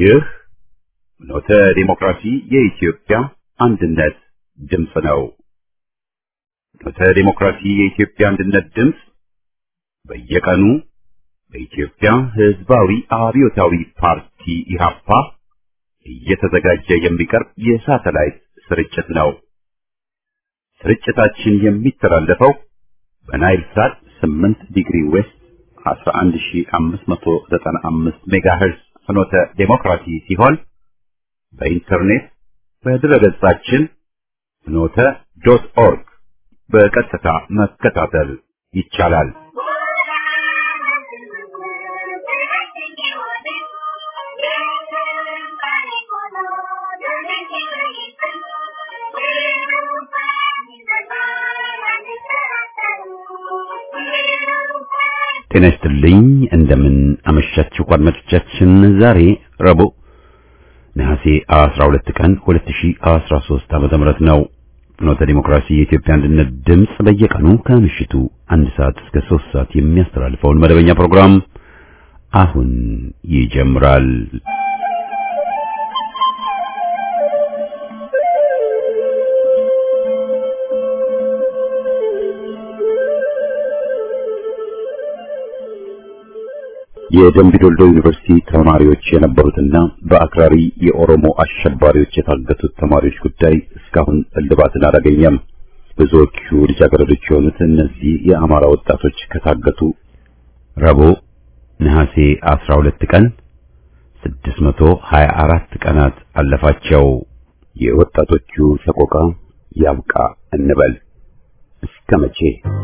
ይህ ኖተ ዲሞክራሲ የኢትዮጵያ አንድነት ድምፅ ነው። ኖተ ዲሞክራሲ የኢትዮጵያ አንድነት ድምፅ በየቀኑ በኢትዮጵያ ሕዝባዊ አብዮታዊ ፓርቲ ኢህአፓ እየተዘጋጀ የሚቀርብ የሳተላይት ስርጭት ነው። ስርጭታችን የሚተላለፈው በናይል ሳት 8 ዲግሪ ዌስት 11595 ሜጋሄርዝ ፍኖተ ዴሞክራሲ ሲሆን በኢንተርኔት በድረገጻችን ፍኖተ ዶት ኦርግ በቀጥታ መከታተል ይቻላል። ጤና ይስጥልኝ። እንደምን አመሻችሁ አድማጮቻችን። ዛሬ ረቡዕ ነሐሴ 12 ቀን 2013 ዓመተ ምህረት ነው። ፍኖተ ዲሞክራሲ የኢትዮጵያ አንድነት ድምፅ በየቀኑ ከምሽቱ አንድ ሰዓት እስከ 3 ሰዓት የሚያስተላልፈውን መደበኛ ፕሮግራም አሁን ይጀምራል። የደምቢ ዶልዶ ዩኒቨርሲቲ ተማሪዎች የነበሩትና በአክራሪ የኦሮሞ አሸባሪዎች የታገቱት ተማሪዎች ጉዳይ እስካሁን እልባትን አላገኘም። ብዙዎቹ ልጃገረዶች የሆኑት እነዚህ የአማራ ወጣቶች ከታገቱ ረቡዕ ነሐሴ 12 ቀን 624 ቀናት አለፋቸው። የወጣቶቹ ሰቆቃ ያብቃ እንበል። እስከ መቼ?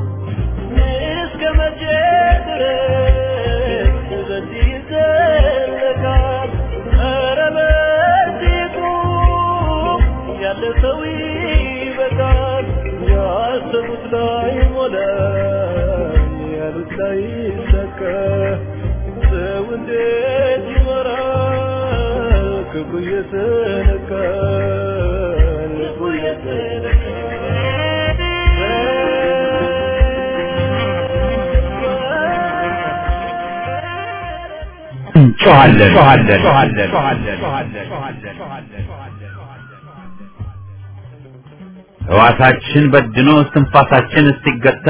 ሕዋሳችን በድኖ እስትንፋሳችን እስኪገታ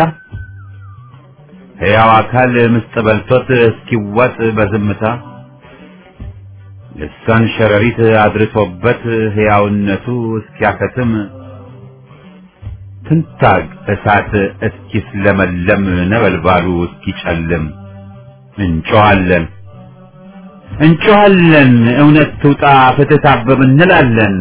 ሕያው አካል ምስጥ በልቶት እስኪዋጥ በዝምታ ልሳን ሸረሪት አድርሶበት ሕያውነቱ እስኪያከትም ትንታግ እሳት እስኪስለመለም ነበልባሉ እስኪጨልም እንጮኻለን እንጮኻለን እውነት ትውጣ ፍትህ ታብብ እንላለን።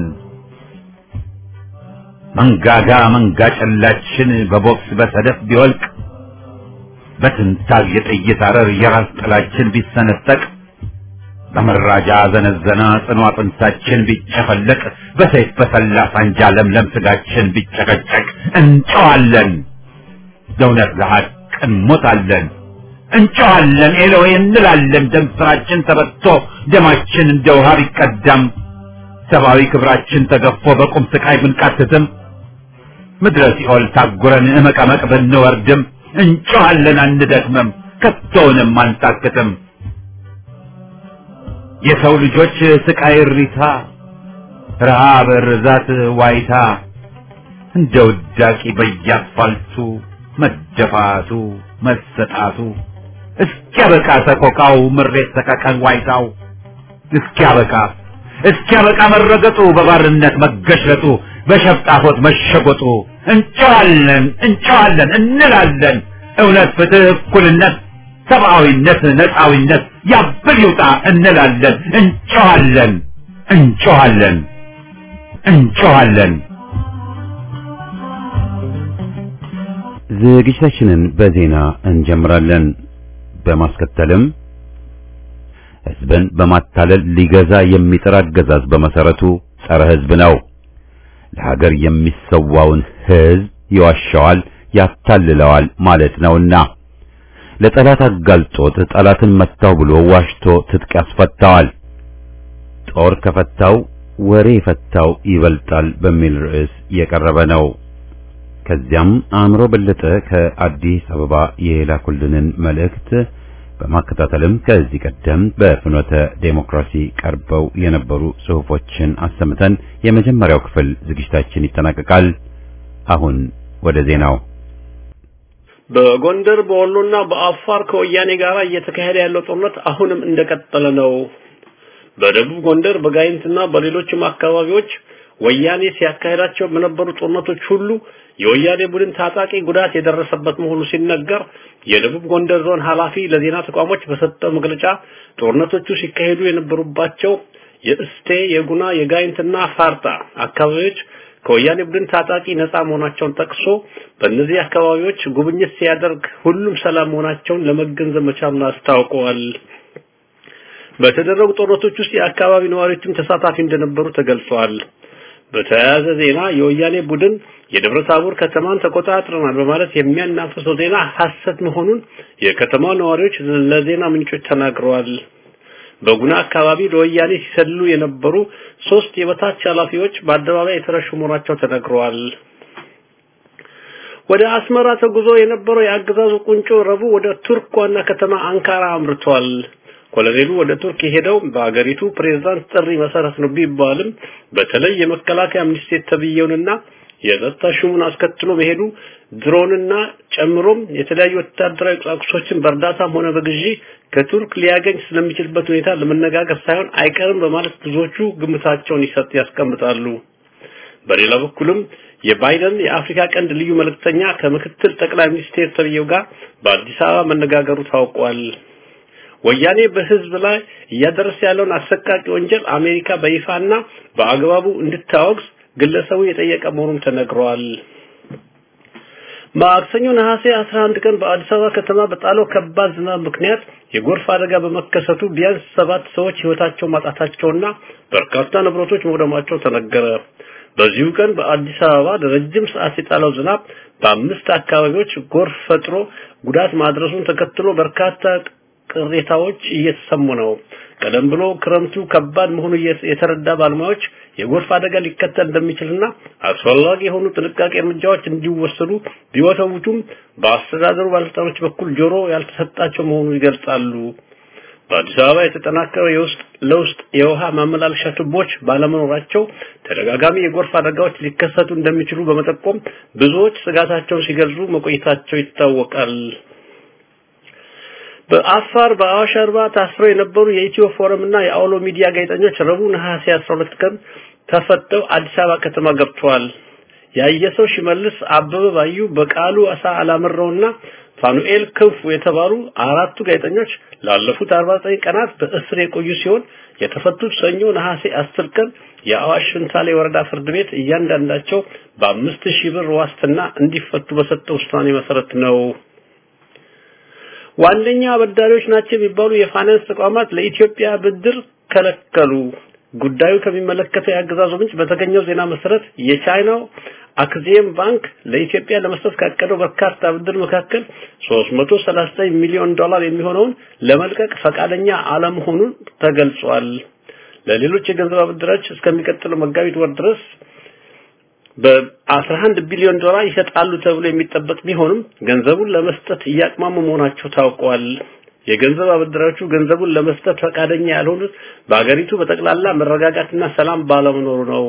መንጋጋ መንጋ ጨላችን በቦክስ በሰደፍ ቢወልቅ በትንታግ የጥይት አረር የራስ ጥላችን ቢሰነጠቅ በመራጃ ዘነዘና ጽኑ አጥንታችን ቢጨፈለቅ በሰይፍ በሰላ ሳንጃ ለምለም ስጋችን ቢጨቀጨቅ እንጮኻለን ለእውነት ለሐቅ እንሞታለን። እንጮኻለን ኤሎዌ እንላለን። ደም ስራችን ተበቶ ደማችን እንደ ውሃ ቢቀዳም ሰብአዊ ክብራችን ተገፎ በቁም ስቃይ ብንቃትትም ምድረ ሲኦል ታጉረን እመቀመቅ ብንወርድም እንጮኻለን አንደክምም፣ ከቶውንም አንታክትም። የሰው ልጆች ስቃይ እሪታ፣ ረሃብ፣ ርዛት፣ ዋይታ እንደ ውዳቂ በየአስፋልቱ መደፋቱ መሰጣቱ እስኪያበቃ ሰቆቃው ምሬት ሰቀቀን ዋይታው እስኪያበቃ እስኪያበቃ መረገጡ በባርነት መገሽለጡ በሸፍጣፎት መሸጎጡ እንጨዋለን እንጨዋለን እንላለን እውነት፣ ፍትህ፣ እኩልነት፣ ሰብአዊነት፣ ነፃዊነት ያብል ይውጣ እንላለን እንጨዋለን እንጨዋለን እንጨዋለን። ዝግጅታችንን በዜና እንጀምራለን። በማስከተልም ሕዝብን በማታለል ሊገዛ የሚጥር አገዛዝ በመሰረቱ ጸረ ሕዝብ ነው። ለሀገር የሚሰዋውን ሕዝብ ይዋሻዋል፣ ያታልለዋል ማለት ነውና ለጠላት አጋልጦት ጠላትን መታው ብሎ ዋሽቶ ትጥቅ ያስፈታዋል። ጦር ከፈታው ወሬ የፈታው ይበልጣል በሚል ርዕስ የቀረበ ነው። ከዚያም አእምሮ በለጠ ከአዲስ አበባ የላኩልንን መልእክት በማከታተልም ከዚህ ቀደም በፍኖተ ዴሞክራሲ ቀርበው የነበሩ ጽሑፎችን አሰምተን የመጀመሪያው ክፍል ዝግጅታችን ይጠናቀቃል። አሁን ወደ ዜናው። በጎንደር በወሎና በአፋር ከወያኔ ጋር እየተካሄደ ያለው ጦርነት አሁንም እንደቀጠለ ነው። በደቡብ ጎንደር በጋይንትና በሌሎችም አካባቢዎች ወያኔ ሲያካሄዳቸው በነበሩ ጦርነቶች ሁሉ የወያኔ ቡድን ታጣቂ ጉዳት የደረሰበት መሆኑ ሲነገር የደቡብ ጎንደር ዞን ኃላፊ ለዜና ተቋሞች በሰጠው መግለጫ ጦርነቶቹ ሲካሄዱ የነበሩባቸው የእስቴ፣ የጉና፣ የጋይንትና ፋርጣ አካባቢዎች ከወያኔ ቡድን ታጣቂ ነፃ መሆናቸውን ጠቅሶ በእነዚህ አካባቢዎች ጉብኝት ሲያደርግ ሁሉም ሰላም መሆናቸውን ለመገንዘብ መቻሉን አስታውቀዋል። በተደረጉ ጦርነቶች ውስጥ የአካባቢ ነዋሪዎችም ተሳታፊ እንደነበሩ ተገልጿል። በተያያዘ ዜና የወያኔ ቡድን የደብረ ታቦር ከተማን ተቆጣጥረናል በማለት የሚያናፍሰው ዜና ሐሰት መሆኑን የከተማው ነዋሪዎች ለዜና ምንጮች ተናግረዋል። በጉና አካባቢ ለወያኔ ሲሰልሉ የነበሩ ሶስት የበታች ኃላፊዎች በአደባባይ የተረሹ መሆናቸው ተነግረዋል። ወደ አስመራ ተጉዞ የነበረው የአገዛዙ ቁንጮ ረቡዕ ወደ ቱርክ ዋና ከተማ አንካራ አምርቷል። ኮሎኔሉ ወደ ቱርክ የሄደው በአገሪቱ ፕሬዝዳንት ጥሪ መሰረት ነው ቢባልም በተለይ የመከላከያ ሚኒስቴር ተብዬውንና የጸጥታ ሹሙን አስከትሎ መሄዱ ድሮንና ጨምሮም የተለያዩ ወታደራዊ ቁሳቁሶችን በእርዳታም ሆነ በግዢ ከቱርክ ሊያገኝ ስለሚችልበት ሁኔታ ለመነጋገር ሳይሆን አይቀርም በማለት ብዙዎቹ ግምታቸውን ይሰጥ ያስቀምጣሉ። በሌላ በኩልም የባይደን የአፍሪካ ቀንድ ልዩ መልእክተኛ ከምክትል ጠቅላይ ሚኒስቴር ተብዬው ጋር በአዲስ አበባ መነጋገሩ ታውቋል። ወያኔ በህዝብ ላይ እያደረሰ ያለውን አሰቃቂ ወንጀል አሜሪካ በይፋና በአግባቡ እንድታወግዝ ግለሰቡ የጠየቀ መሆኑን ተነግሯል። ማክሰኞ ነሐሴ 11 ቀን በአዲስ አበባ ከተማ በጣለው ከባድ ዝናብ ምክንያት የጎርፍ አደጋ በመከሰቱ ቢያንስ ሰባት ሰዎች ህይወታቸው ማጣታቸውና በርካታ ንብረቶች መውደማቸው ተነገረ። በዚሁ ቀን በአዲስ አበባ ለረጅም ሰዓት የጣለው ዝናብ በአምስት አካባቢዎች ጎርፍ ፈጥሮ ጉዳት ማድረሱን ተከትሎ በርካታ ቅሬታዎች እየተሰሙ ነው። ቀደም ብሎ ክረምቱ ከባድ መሆኑ የተረዳ ባለሙያዎች የጎርፍ አደጋ ሊከተል እንደሚችልና አስፈላጊ የሆኑ ጥንቃቄ እርምጃዎች እንዲወሰዱ ቢወተውቱም በአስተዳደሩ ባለስልጣኖች በኩል ጆሮ ያልተሰጣቸው መሆኑን ይገልጻሉ። በአዲስ አበባ የተጠናከረ የውስጥ ለውስጥ የውሃ ማመላለሻ ቱቦች ባለመኖራቸው ተደጋጋሚ የጎርፍ አደጋዎች ሊከሰቱ እንደሚችሉ በመጠቆም ብዙዎች ስጋታቸውን ሲገልጹ መቆየታቸው ይታወቃል። በአፋር በአዋሽ አርባ ታስረው የነበሩ የኢትዮ ፎረም እና የአውሎ ሚዲያ ጋዜጠኞች ረቡዕ ነሐሴ 12 ቀን ተፈተው አዲስ አበባ ከተማ ገብተዋል። ያየሰው ሽመልስ አበበ ባዩ፣ በቃሉ አሳ አላመረውና ፋኑኤል ክንፉ የተባሉ አራቱ ጋዜጠኞች ላለፉት 49 ቀናት በእስር የቆዩ ሲሆን የተፈቱት ሰኞ ነሐሴ 10 ቀን የአዋሽ ሽንታሌ ወረዳ ፍርድ ቤት እያንዳንዳቸው በአምስት ሺህ ብር ዋስትና እንዲፈቱ በሰጠው ውሳኔ መሰረት ነው። ዋነኛ አበዳሪዎች ናቸው የሚባሉ የፋይናንስ ተቋማት ለኢትዮጵያ ብድር ከለከሉ። ጉዳዩ ከሚመለከተው የአገዛዙ ምንጭ በተገኘው ዜና መሰረት የቻይናው አክዚየም ባንክ ለኢትዮጵያ ለመስጠት ካቀደው በርካታ ብድር መካከል 339 ሚሊዮን ዶላር የሚሆነውን ለመልቀቅ ፈቃደኛ አለመሆኑን ተገልጿል። ለሌሎች የገንዘብ አበዳሪዎች እስከሚቀጥለው መጋቢት ወር ድረስ በ11 ቢሊዮን ዶላር ይሰጣሉ ተብሎ የሚጠበቅ ቢሆንም ገንዘቡን ለመስጠት እያቅማሙ መሆናቸው ታውቋል። የገንዘብ አበዳሪዎቹ ገንዘቡን ለመስጠት ፈቃደኛ ያልሆኑት በአገሪቱ በጠቅላላ መረጋጋትና ሰላም ባለመኖሩ ነው።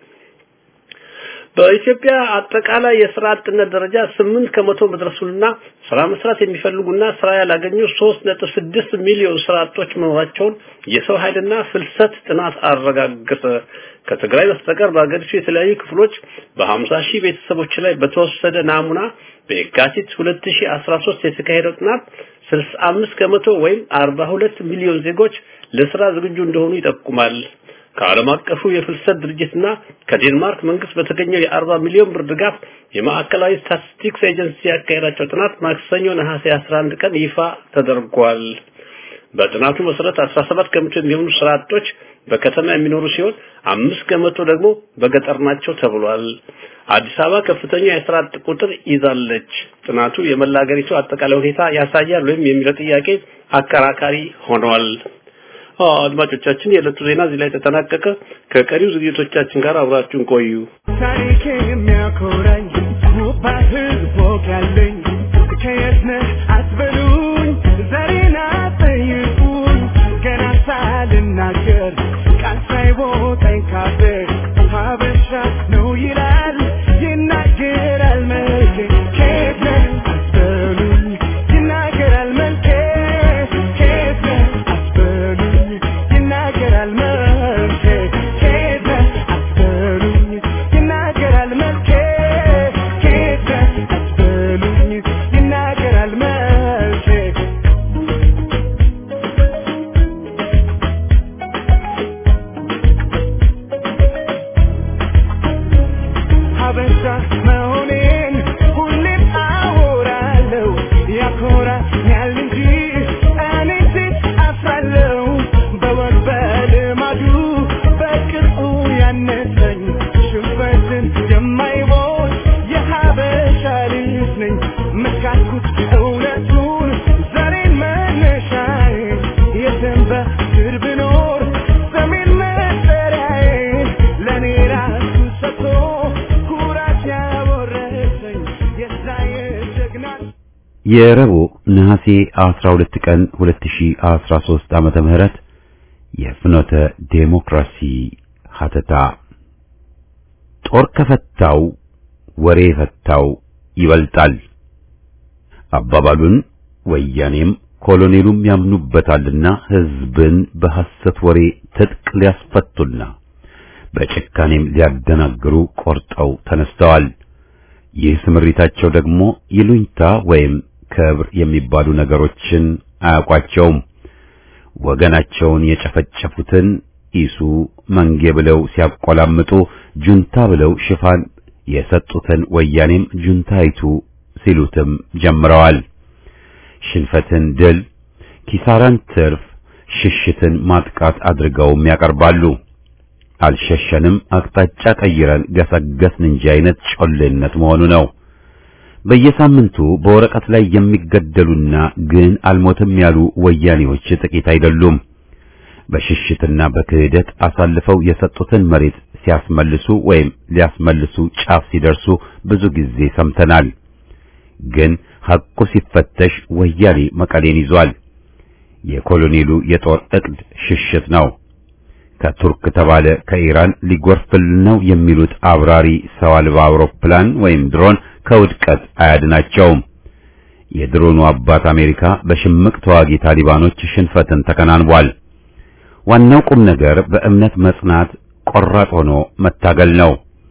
በኢትዮጵያ አጠቃላይ የስራ አጥነት ደረጃ ስምንት ከመቶ መድረሱንና ስራ መስራት የሚፈልጉና ስራ ያላገኙ 3.6 ሚሊዮን ስራ አጦች መኖራቸውን የሰው ኃይልና ፍልሰት ጥናት አረጋገጠ። ከትግራይ በስተቀር በአገሪቱ የተለያዩ ክፍሎች በ50 ሺህ ቤተሰቦች ላይ በተወሰደ ናሙና በየካቲት 2013 የተካሄደው ጥናት 65 ከመቶ ወይም 42 ሚሊዮን ዜጎች ለስራ ዝግጁ እንደሆኑ ይጠቁማል። ከዓለም አቀፉ የፍልሰት ድርጅትና ከዴንማርክ መንግስት በተገኘው የ40 ሚሊዮን ብር ድጋፍ የማዕከላዊ ስታቲስቲክስ ኤጀንሲ ያካሄዳቸው ጥናት ማክሰኞ ነሐሴ 11 ቀን ይፋ ተደርጓል። በጥናቱ መሰረት 17 ከመቶ የሚሆኑ ስራ አጦች በከተማ የሚኖሩ ሲሆን አምስት ከመቶ ደግሞ በገጠር ናቸው ተብሏል። አዲስ አበባ ከፍተኛ የስራ አጥ ቁጥር ይዛለች። ጥናቱ የመላ ሀገሪቱ አጠቃላይ ሁኔታ ያሳያል ወይም የሚለው ጥያቄ አከራካሪ ሆኗል። አድማጮቻችን የዕለቱ ዜና እዚህ ላይ ተጠናቀቀ። ከቀሪው ዝግጅቶቻችን ጋር አብራችሁን ቆዩ። ታሪክ የሚያኮራኝ ውብ ህዝብ ወግ ያለኝ ከየት ነህ አትበሉኝ ዛሬ ናት ይሆናል የረቡዕ ነሐሴ 12 ቀን 2013 ዓመተ ምህረት የፍኖተ ዴሞክራሲ ሀተታ ጦር ከፈታው ወሬ ፈታው ይበልጣል አባባሉን ወያኔም ኮሎኔሉም ያምኑበታልና ህዝብን በሐሰት ወሬ ትጥቅ ሊያስፈቱና በጭካኔም ሊያደናግሩ ቆርጠው ተነስተዋል። ይህ ስምሪታቸው ደግሞ ይሉኝታ ወይም ክብር የሚባሉ ነገሮችን አያውቋቸውም። ወገናቸውን የጨፈጨፉትን ኢሱ መንጌ ብለው ሲያቆላምጡ ጁንታ ብለው ሽፋን የሰጡትን ወያኔም ጁንታይቱ ሲሉትም ጀምረዋል። ሽንፈትን ድል፣ ኪሳራን ትርፍ፣ ሽሽትን ማጥቃት አድርገውም ያቀርባሉ። አልሸሸንም፣ አቅጣጫ ቀይረን ገሰገስን እንጂ አይነት ጮሌነት መሆኑ ነው። በየሳምንቱ በወረቀት ላይ የሚገደሉና ግን አልሞትም ያሉ ወያኔዎች ጥቂት አይደሉም። በሽሽትና በክህደት አሳልፈው የሰጡትን መሬት ሲያስመልሱ ወይም ሊያስመልሱ ጫፍ ሲደርሱ ብዙ ጊዜ ሰምተናል። ግን ሐቁ ሲፈተሽ ወያኔ መቀሌን ይዟል። የኮሎኔሉ የጦር ዕቅድ ሽሽት ነው። ከቱርክ ተባለ ከኢራን ሊጎርፍል ነው የሚሉት አብራሪ ሰው አልባ አውሮፕላን ወይም ድሮን ከውድቀት አያድናቸውም። የድሮኑ አባት አሜሪካ በሽምቅ ተዋጊ ታሊባኖች ሽንፈትን ተከናንቧል። ዋናው ቁም ነገር በእምነት መጽናት፣ ቆራጥ ሆኖ መታገል ነው።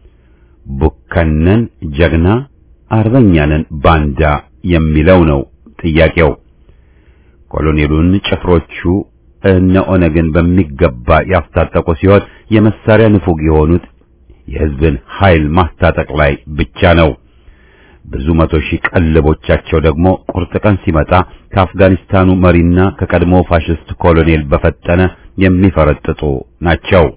ቡከነን ጀግና፣ አርበኛንን ባንዳ የሚለው ነው ጥያቄው። ኮሎኔሉን ጭፍሮቹ እነ ኦነግን በሚገባ ያስታጠቁ ሲሆን የመሳሪያ ንፉግ የሆኑት የሕዝብን ኃይል ማስታጠቅ ላይ ብቻ ነው። ብዙ መቶ ሺህ ቀለቦቻቸው ደግሞ ቁርጥ ቀን ሲመጣ ከአፍጋኒስታኑ መሪና ከቀድሞ ፋሽስት ኮሎኔል በፈጠነ የሚፈረጥጡ ናቸው።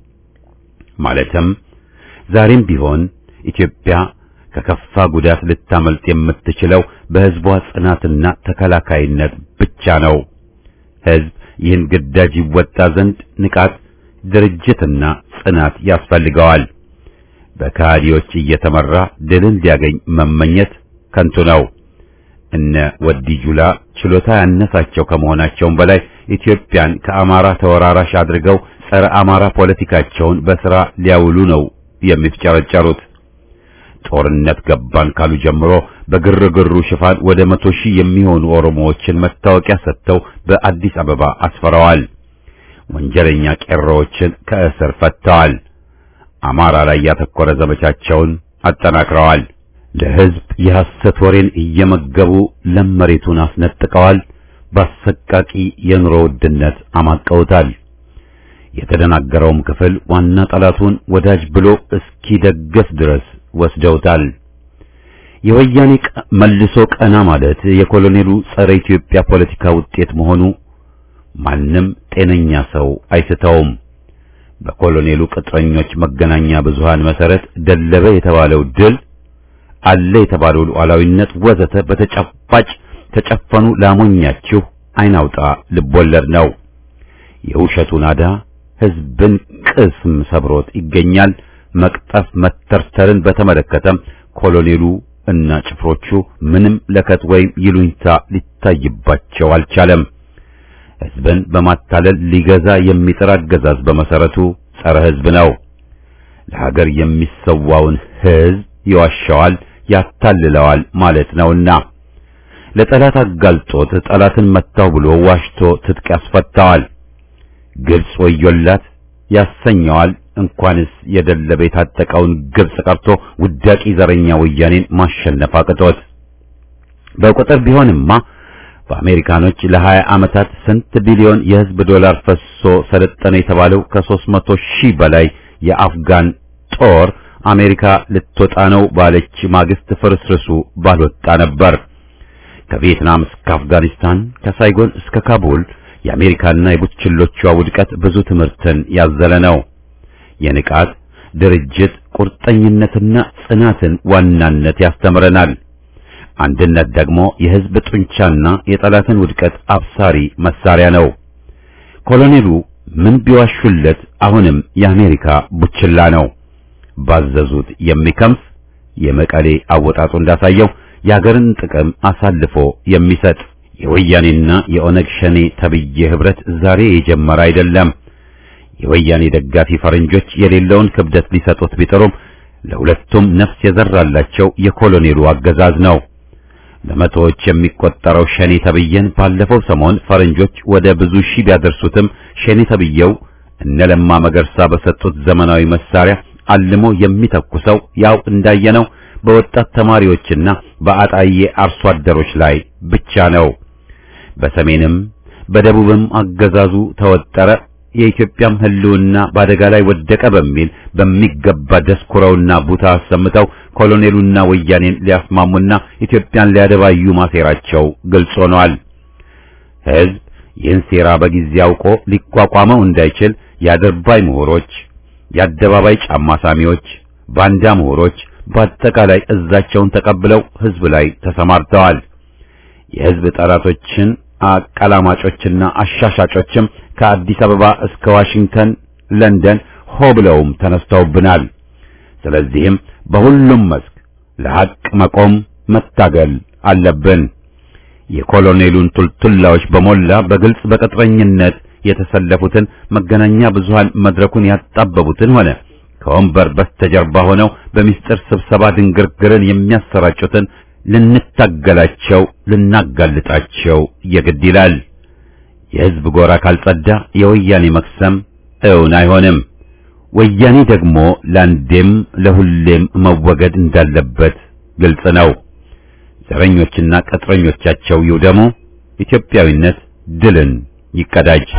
ማለትም ዛሬም ቢሆን ኢትዮጵያ ከከፋ ጉዳት ልታመልጥ የምትችለው በሕዝቧ ጽናትና ተከላካይነት ብቻ ነው። ሕዝብ ይህን ግዳጅ ይወጣ ዘንድ ንቃት፣ ድርጅትና ጽናት ያስፈልገዋል። በካዲዎች እየተመራ ድልን ሊያገኝ መመኘት ከንቱ ነው። እነ ወዲ ጁላ ችሎታ ያነሳቸው ከመሆናቸውም በላይ ኢትዮጵያን ከአማራ ተወራራሽ አድርገው ጸረ አማራ ፖለቲካቸውን በሥራ ሊያውሉ ነው የሚፍጨረጨሩት። ጦርነት ገባን ካሉ ጀምሮ በግርግሩ ሽፋን ወደ መቶ ሺህ የሚሆኑ ኦሮሞዎችን መታወቂያ ሰጥተው በአዲስ አበባ አስፈረዋል። ወንጀለኛ ቄሮዎችን ከእስር ፈተዋል። አማራ ላይ ያተኮረ ዘመቻቸውን አጠናክረዋል። ለሕዝብ የሐሰት ወሬን እየመገቡ ለም መሬቱን አስነጥቀዋል። በአሰቃቂ የኑሮ ውድነት አማቀውታል። የተደናገረውም ክፍል ዋና ጠላቱን ወዳጅ ብሎ እስኪደገፍ ድረስ ወስደውታል። የወያኔ መልሶ ቀና ማለት የኮሎኔሉ ጸረ ኢትዮጵያ ፖለቲካ ውጤት መሆኑ ማንም ጤነኛ ሰው አይስተውም። በኮሎኔሉ ቅጥረኞች መገናኛ ብዙሃን መሰረት ደለበ የተባለው ድል አለ የተባለው ሉዓላዊነት ወዘተ በተጨባጭ ተጨፈኑ ላሞኛችሁ አይናውጣ ልቦለድ ነው። የውሸቱ ናዳ ሕዝብን ቅስም ሰብሮት ይገኛል። መቅጠፍ መተርተርን በተመለከተም ኮሎኔሉ እና ጭፍሮቹ ምንም ለከት ወይም ይሉኝታ ሊታይባቸው አልቻለም። ሕዝብን በማታለል ሊገዛ የሚጥር አገዛዝ በመሰረቱ ጸረ ሕዝብ ነው። ለሀገር የሚሰዋውን ሕዝብ ይዋሻዋል፣ ያታልለዋል ማለት ነውና ለጠላት አጋልጦት ጠላትን መታው ብሎ ዋሽቶ ትጥቅ ያስፈታዋል። ግብጽ ወዮላት ያሰኘዋል። እንኳንስ የደለበ የታጠቀውን ግብጽ ቀርቶ ውዳቂ ዘረኛ ወያኔን ማሸነፍ አቅቶት በቁጥር ቢሆንማ በአሜሪካኖች ለሀያ ዓመታት ስንት ቢሊዮን የሕዝብ ዶላር ፈሶ ሰለጠነ የተባለው ከሦስት መቶ ሺህ በላይ የአፍጋን ጦር አሜሪካ ልትወጣ ነው ባለች ማግስት ፍርስርሱ ባልወጣ ነበር። ከቪየትናም እስከ አፍጋኒስታን ከሳይጎን እስከ ካቡል የአሜሪካና የቡችሎቿ ውድቀት ብዙ ትምህርትን ያዘለ ነው። የንቃት ድርጅት ቁርጠኝነትና ጽናትን ዋናነት ያስተምረናል። አንድነት ደግሞ የሕዝብ ጡንቻና የጠላትን ውድቀት አብሳሪ መሳሪያ ነው። ኮሎኔሉ ምን ቢዋሹለት አሁንም የአሜሪካ ቡችላ ነው። ባዘዙት የሚከምስ የመቀሌ አወጣጡ እንዳሳየው የአገርን ጥቅም አሳልፎ የሚሰጥ የወያኔና የኦነግ ሸኔ ተብዬ ህብረት ዛሬ የጀመረ አይደለም። የወያኔ ደጋፊ ፈረንጆች የሌለውን ክብደት ሊሰጡት ቢጥሩም ለሁለቱም ነፍስ የዘራላቸው የኮሎኔሉ አገዛዝ ነው። በመቶዎች የሚቆጠረው ሸኔ ተብዬን ባለፈው ሰሞን ፈረንጆች ወደ ብዙ ሺህ ቢያደርሱትም ሸኔ ተብዬው እነ ለማ መገርሳ በሰጡት ዘመናዊ መሳሪያ አልሞ የሚተኩሰው ያው እንዳየነው በወጣት ተማሪዎችና በአጣዬ አርሶ አደሮች ላይ ብቻ ነው። በሰሜንም በደቡብም አገዛዙ ተወጠረ፣ የኢትዮጵያም ህልውና በአደጋ ላይ ወደቀ በሚል በሚገባ ደስኩረውና ቡታ አሰምተው ኮሎኔሉና ወያኔን ሊያስማሙና ኢትዮጵያን ሊያደባዩ ማሴራቸው ግልጽ ሆኗል። ህዝብ ይህን ሴራ በጊዜ አውቆ ሊቋቋመው እንዳይችል የአድርባይ ምሁሮች፣ የአደባባይ ጫማ ሳሚዎች፣ ባንዳ ምሁሮች በአጠቃላይ እዛቸውን ተቀብለው ህዝብ ላይ ተሰማርተዋል። የህዝብ ጠላቶችን አቀላማጮችና አሻሻጮችም ከአዲስ አበባ እስከ ዋሽንግተን፣ ለንደን ሆ ብለውም ተነስተውብናል። ስለዚህም በሁሉም መስክ ለሐቅ መቆም መታገል አለብን። የኮሎኔሉን ቱልቱላዎች በሞላ በግልጽ በቅጥረኝነት የተሰለፉትን መገናኛ ብዙሃን መድረኩን ያጣበቡትን ሆነ ከወንበር በስተጀርባ ሆነው በሚስጥር ስብሰባ ድንግርግርን የሚያሰራጩትን ልንታገላቸው ልናጋልጣቸው የግድ ይላል። የህዝብ ጎራ ካልጸዳ የወያኔ መክሰም እውን አይሆንም። ወያኔ ደግሞ ለአንዴም ለሁሌም መወገድ እንዳለበት ግልጽ ነው። ዘረኞችና ቅጥረኞቻቸው ይውደሙ። ኢትዮጵያዊነት ድልን ይቀዳጅ።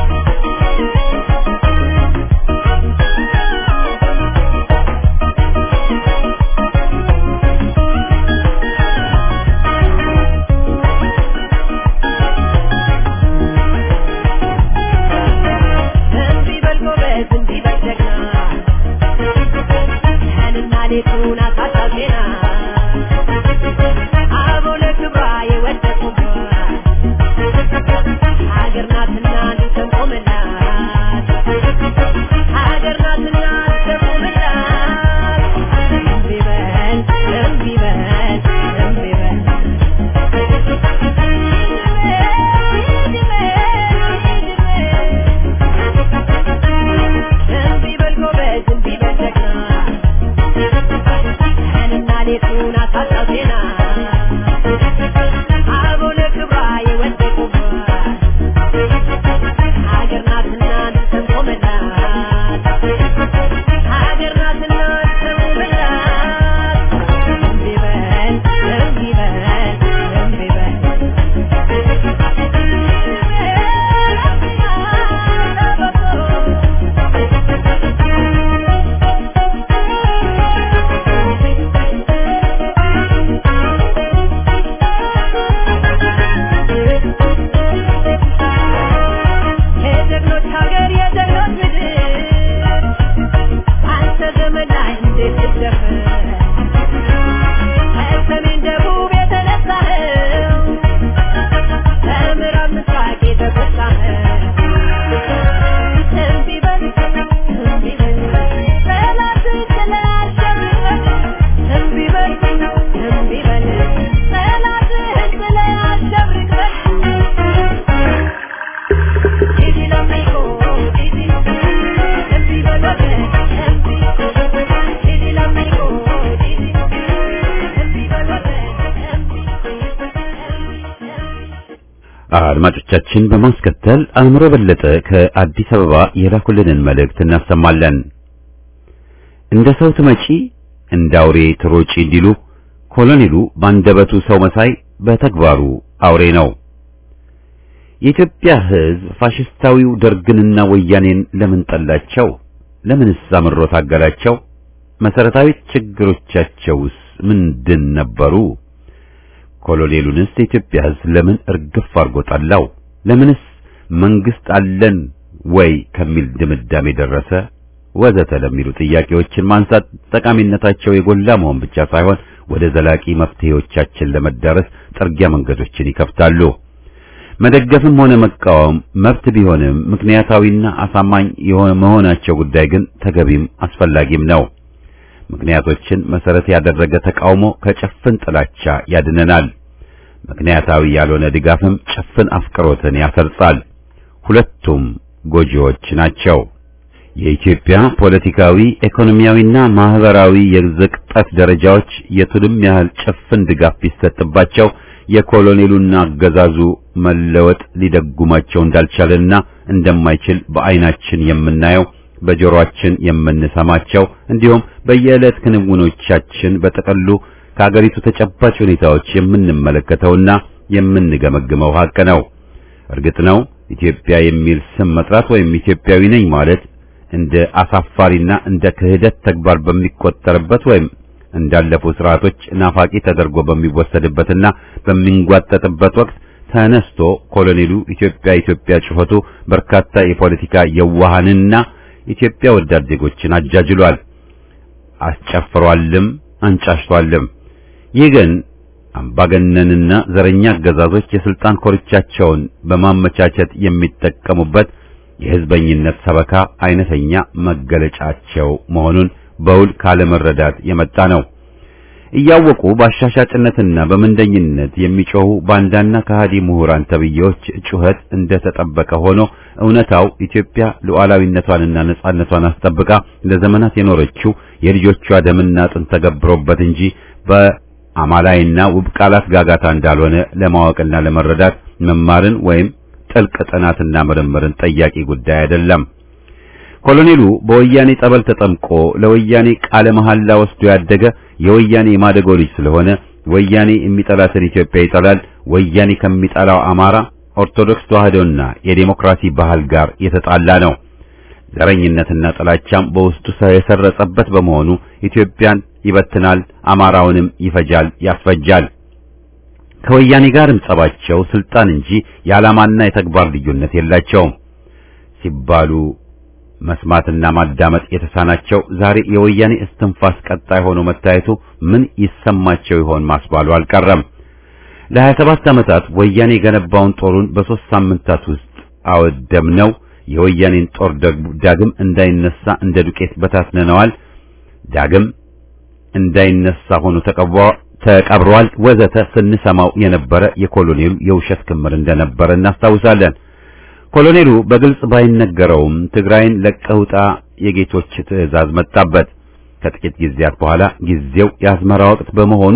አድማጮቻችን በማስከተል አእምሮ በለጠ ከአዲስ አበባ የላኩልንን መልእክት እናሰማለን። እንደ ሰው ትመጪ እንደ አውሬ ትሮጪ እንዲሉ ኮሎኔሉ ባንደበቱ ሰው መሳይ በተግባሩ አውሬ ነው። የኢትዮጵያ ሕዝብ ፋሽስታዊው ደርግንና ወያኔን ለምን ጠላቸው? ለምንስ አምሮ ታገላቸው? መሰረታዊ ችግሮቻቸውስ ምንድን ነበሩ? ኮሎኔሉንስ የኢትዮጵያ ሕዝብ ለምን እርግፍ አድርጎ ጠላው? ለምንስ መንግስት አለን ወይ ከሚል ድምዳሜ ደረሰ? ወዘተ ለሚሉ ጥያቄዎችን ማንሳት ጠቃሚነታቸው የጎላ መሆን ብቻ ሳይሆን ወደ ዘላቂ መፍትሄዎቻችን ለመዳረስ ጥርጊያ መንገዶችን ይከፍታሉ። መደገፍም ሆነ መቃወም መብት ቢሆንም ምክንያታዊና አሳማኝ የሆነ መሆናቸው ጉዳይ ግን ተገቢም አስፈላጊም ነው። ምክንያቶችን መሰረት ያደረገ ተቃውሞ ከጭፍን ጥላቻ ያድነናል። ምክንያታዊ ያልሆነ ድጋፍም ጭፍን አፍቅሮትን ያሰርጻል። ሁለቱም ጎጂዎች ናቸው። የኢትዮጵያ ፖለቲካዊ፣ ኢኮኖሚያዊና ማህበራዊ የዝቅጠት ደረጃዎች የቱንም ያህል ጭፍን ድጋፍ ቢሰጥባቸው የኮሎኔሉና አገዛዙ መለወጥ ሊደጉማቸው እንዳልቻለና እንደማይችል በዓይናችን የምናየው በጆሮአችን የምንሰማቸው እንዲሁም በየዕለት ክንውኖቻችን በጠቅሉ ከአገሪቱ ተጨባጭ ሁኔታዎች የምንመለከተውና የምንገመግመው ሀቅ ነው። እርግጥ ነው ኢትዮጵያ የሚል ስም መጥራት ወይም ኢትዮጵያዊ ነኝ ማለት እንደ አሳፋሪና እንደ ክህደት ተግባር በሚቆጠርበት ወይም እንዳለፉ ስርዓቶች ናፋቂ ተደርጎ በሚወሰድበትና በሚንጓጠጥበት ወቅት ተነስቶ ኮሎኔሉ ኢትዮጵያ ኢትዮጵያ ጩኸቱ በርካታ የፖለቲካ የዋሃንና ኢትዮጵያ ወዳድ ዜጎችን አጃጅሏል፣ አስጨፍሯልም፣ አንጫሽቷልም። ይህ ግን አምባገነንና ዘረኛ አገዛዞች የስልጣን ኮርቻቸውን በማመቻቸት የሚጠቀሙበት የህዝበኝነት ሰበካ አይነተኛ መገለጫቸው መሆኑን በውል ካለመረዳት የመጣ ነው። እያወቁ በአሻሻጭነትና በምንደኝነት የሚጮሁ ባንዳና ከሃዲ ምሁራን ተብዬዎች ጩኸት እንደተጠበቀ ሆኖ እውነታው ኢትዮጵያ ሉዓላዊነቷንና ነጻነቷን አስጠብቃ ለዘመናት የኖረችው የልጆቿ ደምና አጥንት ተገብሮበት እንጂ በአማላይና ውብ ቃላት ጋጋታ እንዳልሆነ ለማወቅና ለመረዳት መማርን ወይም ጥልቅ ጥናትና ምርምርን ጠያቂ ጉዳይ አይደለም። ኮሎኔሉ በወያኔ ጠበል ተጠምቆ ለወያኔ ቃለ መሐላ ወስዶ ያደገ የወያኔ የማደጎ ልጅ ስለሆነ ወያኔ የሚጠላትን ኢትዮጵያ ይጠላል። ወያኔ ከሚጠላው አማራ፣ ኦርቶዶክስ ተዋህዶና የዴሞክራሲ ባህል ጋር የተጣላ ነው። ዘረኝነትና ጥላቻም በውስጡ የሰረጸበት በመሆኑ ኢትዮጵያን ይበትናል፣ አማራውንም ይፈጃል፣ ያስፈጃል። ከወያኔ ጋርም ጸባቸው ስልጣን እንጂ የዓላማና የተግባር ልዩነት የላቸውም ሲባሉ መስማትና ማዳመጥ የተሳናቸው ዛሬ የወያኔ እስትንፋስ ቀጣይ ሆኖ መታየቱ ምን ይሰማቸው ይሆን ማስባሉ አልቀረም። ለሀያ ሰባት ዓመታት ወያኔ የገነባውን ጦሩን በሦስት ሳምንታት ውስጥ አወደምነው። የወያኔን ጦር ዳግም እንዳይነሳ እንደ ዱቄት በታትነነዋል። ዳግም እንዳይነሳ ሆኖ ተቀብሯል፣ ወዘተ ስንሰማው የነበረ የኮሎኔሉ የውሸት ክምር እንደነበረ እናስታውሳለን። ኮሎኔሉ በግልጽ ባይነገረውም ትግራይን ለቀህ ውጣ የጌቶች ትዕዛዝ መጣበት። ከጥቂት ጊዜያት በኋላ ጊዜው የአዝመራ ወቅት በመሆኑ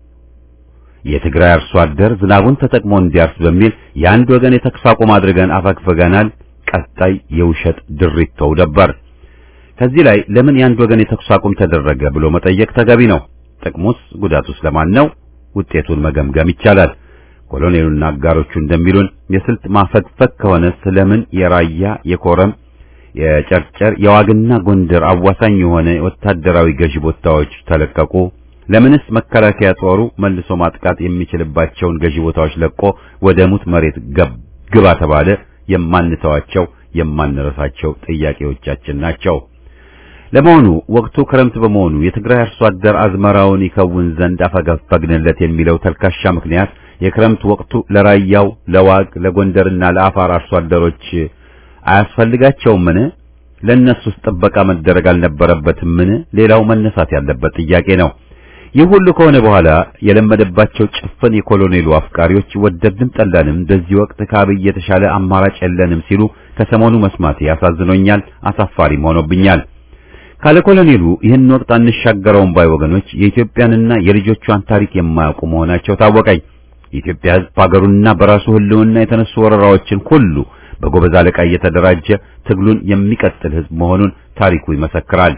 የትግራይ አርሶ አደር ዝናቡን ተጠቅሞ እንዲያርስ በሚል የአንድ ወገን የተኩስ አቁም አድርገን አፈግፈገናል። ቀጣይ የውሸት ድሪቶው ነበር። ከዚህ ላይ ለምን የአንድ ወገን የተኩስ አቁም ተደረገ ብሎ መጠየቅ ተገቢ ነው። ጥቅሙስ ጉዳቱስ ለማን ነው? ውጤቱን መገምገም ይቻላል። ኮሎኔሉና አጋሮቹ እንደሚሉን የስልት ማፈግፈግ ከሆነ ስለምን የራያ የኮረም የጨርጨር የዋግና ጎንደር አዋሳኝ የሆነ ወታደራዊ ገዢ ቦታዎች ተለቀቁ? ለምንስ መከላከያ ጦሩ መልሶ ማጥቃት የሚችልባቸውን ገዢ ቦታዎች ለቆ ወደ ሙት መሬት ግባ ተባለ? የማንተዋቸው የማንረሳቸው ጥያቄዎቻችን ናቸው። ለመሆኑ ወቅቱ ክረምት በመሆኑ የትግራይ አርሶ አደር አዝመራውን ይከውን ዘንድ አፈገፈግንለት የሚለው ተልካሻ ምክንያት የክረምት ወቅቱ ለራያው፣ ለዋግ፣ ለጎንደርና ለአፋር አርሶ አደሮች አያስፈልጋቸውምን? ለእነሱስ ጥበቃ መደረግ አልነበረበትምን? ሌላው መነሳት ያለበት ጥያቄ ነው። ይህ ሁሉ ከሆነ በኋላ የለመደባቸው ጭፍን የኮሎኔሉ አፍቃሪዎች ወደድንም ጠላንም በዚህ ወቅት ከአብይ የተሻለ አማራጭ የለንም ሲሉ ከሰሞኑ መስማት ያሳዝኖኛል፣ አሳፋሪም ሆኖብኛል። ካለ ኮሎኔሉ ይህን ወቅት አንሻገረውም ባይ ወገኖች የኢትዮጵያንና የልጆቿን ታሪክ የማያውቁ መሆናቸው ታወቀኝ። የኢትዮጵያ ሕዝብ በሀገሩና በራሱ ሕልውና የተነሱ ወረራዎችን ሁሉ በጎበዝ አለቃ እየተደራጀ ትግሉን የሚቀጥል ሕዝብ መሆኑን ታሪኩ ይመሰክራል።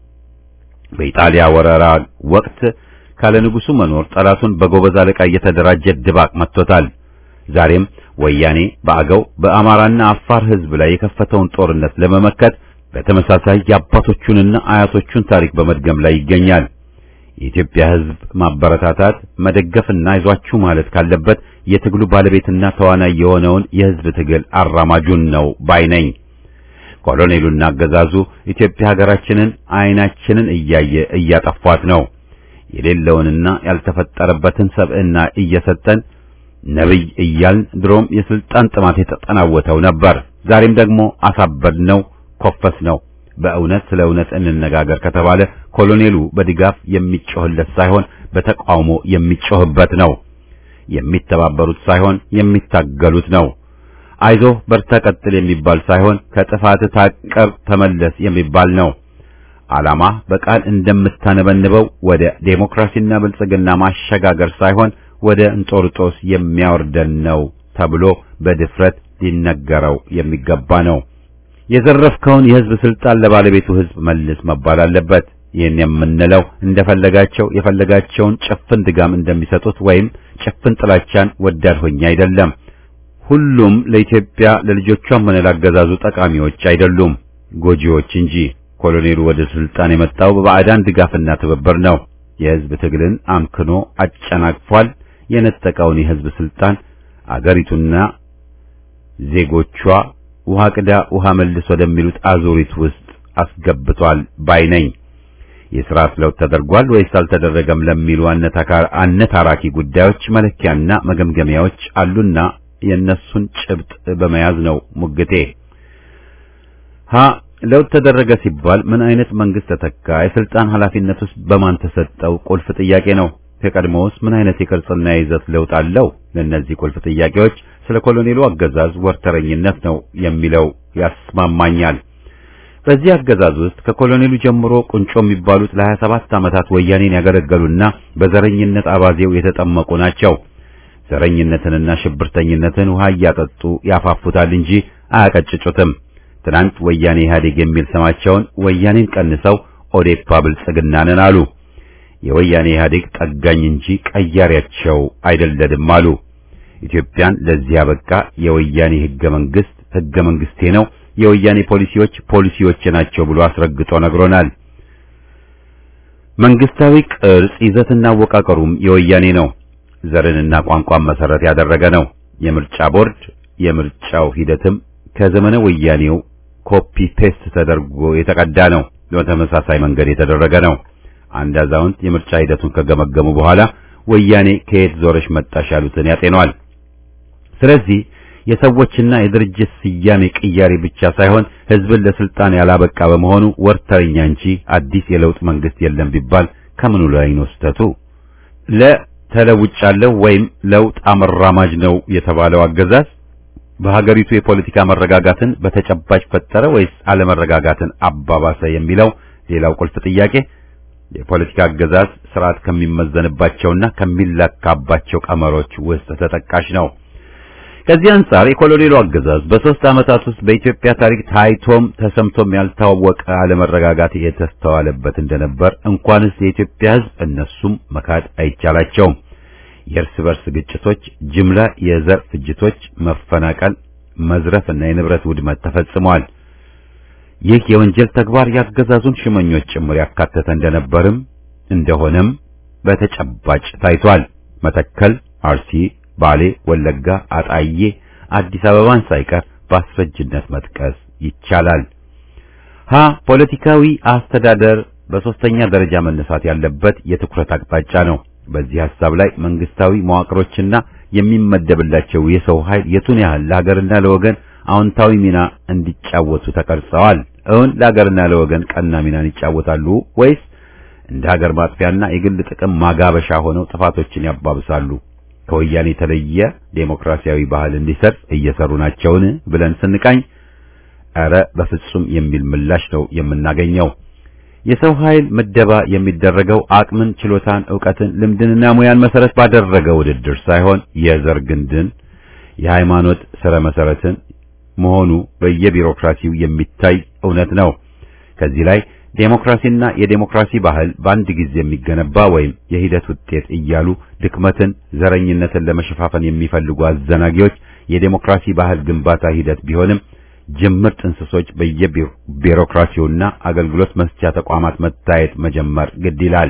በኢጣሊያ ወረራ ወቅት ካለ ንጉሱ መኖር ጠላቱን በጎበዝ አለቃ እየተደራጀ ድባቅ መጥቶታል። ዛሬም ወያኔ በአገው በአማራና አፋር ሕዝብ ላይ የከፈተውን ጦርነት ለመመከት በተመሳሳይ የአባቶቹንና አያቶቹን ታሪክ በመድገም ላይ ይገኛል። የኢትዮጵያ ሕዝብ ማበረታታት መደገፍና አይዟችሁ ማለት ካለበት የትግሉ ባለቤትና ተዋናይ የሆነውን የሕዝብ ትግል አራማጁን ነው ባይ ነኝ። ኮሎኔሉና አገዛዙ ኢትዮጵያ ሀገራችንን አይናችንን እያየ እያጠፏት ነው። የሌለውንና ያልተፈጠረበትን ሰብዕና እየሰጠን ነብይ እያልን ድሮም የስልጣን ጥማት የተጠናወተው ነበር። ዛሬም ደግሞ አሳበድ ነው ኮፈስ ነው። በእውነት ስለ እውነት እንነጋገር ከተባለ ኮሎኔሉ በድጋፍ የሚጮህለት ሳይሆን በተቃውሞ የሚጮህበት ነው። የሚተባበሩት ሳይሆን የሚታገሉት ነው። አይዞህ በርታ፣ ቀጥል የሚባል ሳይሆን ከጥፋት ታቀብ፣ ተመለስ የሚባል ነው። ዓላማ በቃል እንደምታነበንበው ወደ ዴሞክራሲና ብልጽግና ማሸጋገር ሳይሆን ወደ እንጦርጦስ የሚያወርደን ነው ተብሎ በድፍረት ሊነገረው የሚገባ ነው። የዘረፍከውን የህዝብ ስልጣን ለባለቤቱ ህዝብ መልስ መባል አለበት። ይህን የምንለው እንደፈለጋቸው የፈለጋቸውን ጭፍን ድጋም እንደሚሰጡት ወይም ጭፍን ጥላቻን ወዳድ ሆኜ አይደለም። ሁሉም ለኢትዮጵያ ለልጆቿም ሆነ ላገዛዙ ጠቃሚዎች አይደሉም፣ ጎጂዎች እንጂ። ኮሎኔሉ ወደ ስልጣን የመጣው በባዕዳን ድጋፍና ትብብር ነው። የህዝብ ትግልን አምክኖ አጨናቅፏል። የነጠቀውን የህዝብ ስልጣን አገሪቱና ዜጎቿ ውሃ ቅዳ ውሃ መልስ ወደሚሉት አዙሪት ውስጥ አስገብቷል ባይ ነኝ። የሥርዓት ለውጥ ተደርጓል ወይስ አልተደረገም ለሚሉ አነታራኪ ጉዳዮች መለኪያና መገምገሚያዎች አሉና የእነሱን ጭብጥ በመያዝ ነው ሙግቴ። ሀ ለውጥ ተደረገ ሲባል ምን አይነት መንግስት ተተካ? የስልጣን ኃላፊነት ውስጥ በማን ተሰጠው? ቁልፍ ጥያቄ ነው። ከቀድሞውስ ምን አይነት የቅርጽና የይዘት ለውጥ አለው? ለእነዚህ ቁልፍ ጥያቄዎች ስለ ኮሎኔሉ አገዛዝ ወርተረኝነት ነው የሚለው ያስማማኛል። በዚህ አገዛዝ ውስጥ ከኮሎኔሉ ጀምሮ ቁንጮ የሚባሉት ለ27 ዓመታት ወያኔን ያገለገሉና በዘረኝነት አባዜው የተጠመቁ ናቸው። ዘረኝነትንና ሽብርተኝነትን ውሃ እያጠጡ ያፋፉታል እንጂ አያቀጭጩትም። ትናንት ወያኔ ኢህአዴግ የሚል ስማቸውን ወያኔን ቀንሰው ኦዴፓ ብልጽግና ነን አሉ። የወያኔ ኢህአዴግ ጠጋኝ እንጂ ቀያሪያቸው አይደለንም አሉ። ኢትዮጵያን ለዚህ ያበቃ የወያኔ ህገ መንግስት ህገ መንግስቴ ነው፣ የወያኔ ፖሊሲዎች ፖሊሲዎች ናቸው ብሎ አስረግጦ ነግሮናል። መንግስታዊ ቅርጽ ይዘትና አወቃቀሩም የወያኔ ነው። ዘርንና ቋንቋን መሰረት ያደረገ ነው። የምርጫ ቦርድ የምርጫው ሂደትም ከዘመነ ወያኔው ኮፒ ፔስት ተደርጎ የተቀዳ ነው። በተመሳሳይ መንገድ የተደረገ ነው። አንድ አዛውንት የምርጫ ሂደቱን ከገመገሙ በኋላ ወያኔ ከየት ዞረሽ መጣሽ ያሉትን ያጤኗል። ስለዚህ የሰዎችና የድርጅት ስያሜ ቅያሬ ብቻ ሳይሆን ህዝብን ለስልጣን ያላበቃ በመሆኑ ወርተኛ እንጂ አዲስ የለውጥ መንግስት የለም ቢባል ከምኑ ላይ ነው ስህተቱ? ለተለውጫለሁ ወይም ለውጥ አመራማጅ ነው የተባለው አገዛዝ በሀገሪቱ የፖለቲካ መረጋጋትን በተጨባጭ ፈጠረ ወይስ አለመረጋጋትን አባባሰ የሚለው ሌላው ቁልፍ ጥያቄ የፖለቲካ አገዛዝ ስርዓት ከሚመዘንባቸውና ከሚለካባቸው ቀመሮች ውስጥ ተጠቃሽ ነው። ከዚህ አንጻር የኮሎኔሉ አገዛዝ በሶስት ዓመታት ውስጥ በኢትዮጵያ ታሪክ ታይቶም ተሰምቶም ያልታወቀ አለመረጋጋት የተስተዋለበት እንደነበር እንኳንስ የኢትዮጵያ ሕዝብ እነሱም መካድ አይቻላቸውም። የእርስ በርስ ግጭቶች፣ ጅምላ የዘር ፍጅቶች፣ መፈናቀል፣ መዝረፍና የንብረት ውድመት ተፈጽመዋል። ይህ የወንጀል ተግባር ያገዛዙን ሽመኞች ጭምር ያካተተ እንደነበርም እንደሆነም በተጨባጭ ታይቷል። መተከል፣ አርሲ፣ ባሌ፣ ወለጋ፣ አጣዬ፣ አዲስ አበባን ሳይቀር በአስረጅነት መጥቀስ ይቻላል። ሀ ፖለቲካዊ አስተዳደር በሶስተኛ ደረጃ መነሳት ያለበት የትኩረት አቅጣጫ ነው። በዚህ ሐሳብ ላይ መንግስታዊ መዋቅሮችና የሚመደብላቸው የሰው ኃይል የቱን ያህል ለሀገርና ለወገን አዎንታዊ ሚና እንዲጫወቱ ተቀርጸዋል? እውን ለሀገርና ለወገን ቀና ሚናን ይጫወታሉ ወይስ እንደ ሀገር ማጥፊያና የግል ጥቅም ማጋበሻ ሆነው ጥፋቶችን ያባብሳሉ? ከወያኔ የተለየ ዴሞክራሲያዊ ባህል እንዲሰርጽ እየሰሩ ናቸውን ብለን ስንቃኝ ኧረ በፍጹም የሚል ምላሽ ነው የምናገኘው። የሰው ኃይል ምደባ የሚደረገው አቅምን፣ ችሎታን፣ ዕውቀትን፣ ልምድንና ሙያን መሰረት ባደረገ ውድድር ሳይሆን የዘር ግንድን፣ የሃይማኖት ስረ መሰረትን መሆኑ በየቢሮክራሲው የሚታይ እውነት ነው። ከዚህ ላይ ዴሞክራሲና የዴሞክራሲ ባህል በአንድ ጊዜ የሚገነባ ወይም የሂደት ውጤት እያሉ ድክመትን፣ ዘረኝነትን ለመሸፋፈን የሚፈልጉ አዘናጊዎች የዴሞክራሲ ባህል ግንባታ ሂደት ቢሆንም ጅምር ጥንስሶች በየቢሮክራሲውና አገልግሎት መስጫ ተቋማት መታየት መጀመር ግድ ይላል።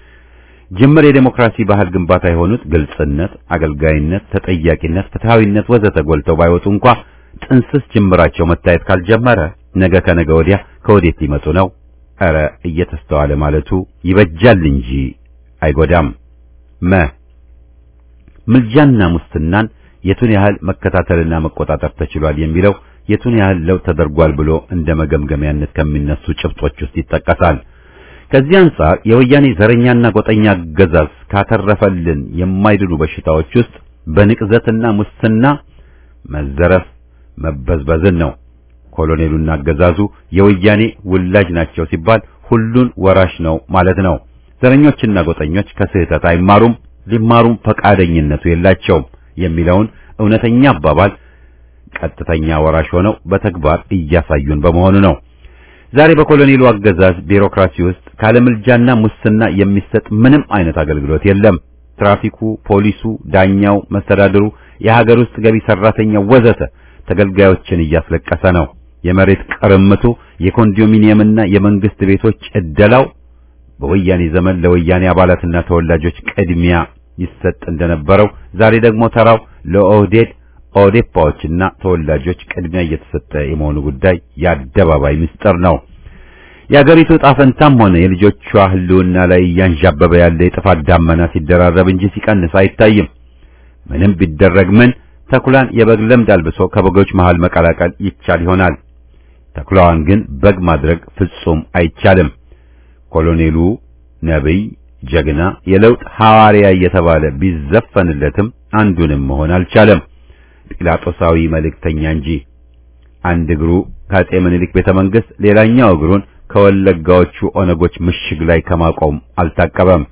ጅምር የዴሞክራሲ ባህል ግንባታ የሆኑት ግልጽነት፣ አገልጋይነት፣ ተጠያቂነት፣ ፍትሃዊነት ወዘተ ጎልተው ባይወጡ እንኳ ጥንስስ ጅምራቸው መታየት ካልጀመረ ነገ ከነገ ወዲያ ከወዴት ሊመጡ ነው? ኧረ እየተስተዋለ ማለቱ ይበጃል እንጂ አይጎዳም። መ ምልጃና ሙስናን የቱን ያህል መከታተልና መቆጣጠር ተችሏል የሚለው የቱን ያህል ለውጥ ተደርጓል ብሎ እንደ መገምገሚያነት ከሚነሱ ጭብጦች ውስጥ ይጠቀሳል። ከዚህ አንጻር የወያኔ ዘረኛና ጎጠኛ አገዛዝ ካተረፈልን የማይድኑ በሽታዎች ውስጥ በንቅዘትና ሙስና መዘረፍ መበዝበዝን ነው። ኮሎኔሉና አገዛዙ የወያኔ ውላጅ ናቸው ሲባል ሁሉን ወራሽ ነው ማለት ነው። ዘረኞችና ጎጠኞች ከስህተት አይማሩም፣ ሊማሩም ፈቃደኝነቱ የላቸውም የሚለውን እውነተኛ አባባል ቀጥተኛ ወራሽ ሆነው በተግባር እያሳዩን በመሆኑ ነው። ዛሬ በኮሎኔሉ አገዛዝ ቢሮክራሲ ውስጥ ካለምልጃና ሙስና የሚሰጥ ምንም አይነት አገልግሎት የለም። ትራፊኩ፣ ፖሊሱ፣ ዳኛው፣ መስተዳድሩ፣ የሀገር ውስጥ ገቢ ሰራተኛው ወዘተ ተገልጋዮችን እያስለቀሰ ነው። የመሬት ቅርምቱ፣ የኮንዶሚኒየምና የመንግስት ቤቶች እደላው በወያኔ ዘመን ለወያኔ አባላትና ተወላጆች ቅድሚያ ይሰጥ እንደነበረው ዛሬ ደግሞ ተራው ለኦህዴድ ኦዴፓዎችና ተወላጆች ቅድሚያ እየተሰጠ የመሆኑ ጉዳይ የአደባባይ ምስጢር ነው። የአገሪቱ ዕጣ ፈንታም ሆነ የልጆቿ ሕልውና ላይ እያንዣበበ ያለ የጥፋት ዳመና ሲደራረብ እንጂ ሲቀንስ አይታይም። ምንም ቢደረግ ምን ተኩላን የበግ ለምድ አልብሶ ከበጎች መሃል መቀላቀል ይቻል ይሆናል። ተኩላዋን ግን በግ ማድረግ ፍጹም አይቻልም። ኮሎኔሉ ነብይ፣ ጀግና፣ የለውጥ ሐዋርያ እየተባለ ቢዘፈንለትም አንዱንም መሆን አልቻለም። ጲላጦሳዊ መልእክተኛ እንጂ አንድ እግሩ ከአጼ ምኒልክ ቤተ መንግስት ሌላኛው እግሩን ከወለጋዎቹ ኦነጎች ምሽግ ላይ ከማቆም አልታቀበም።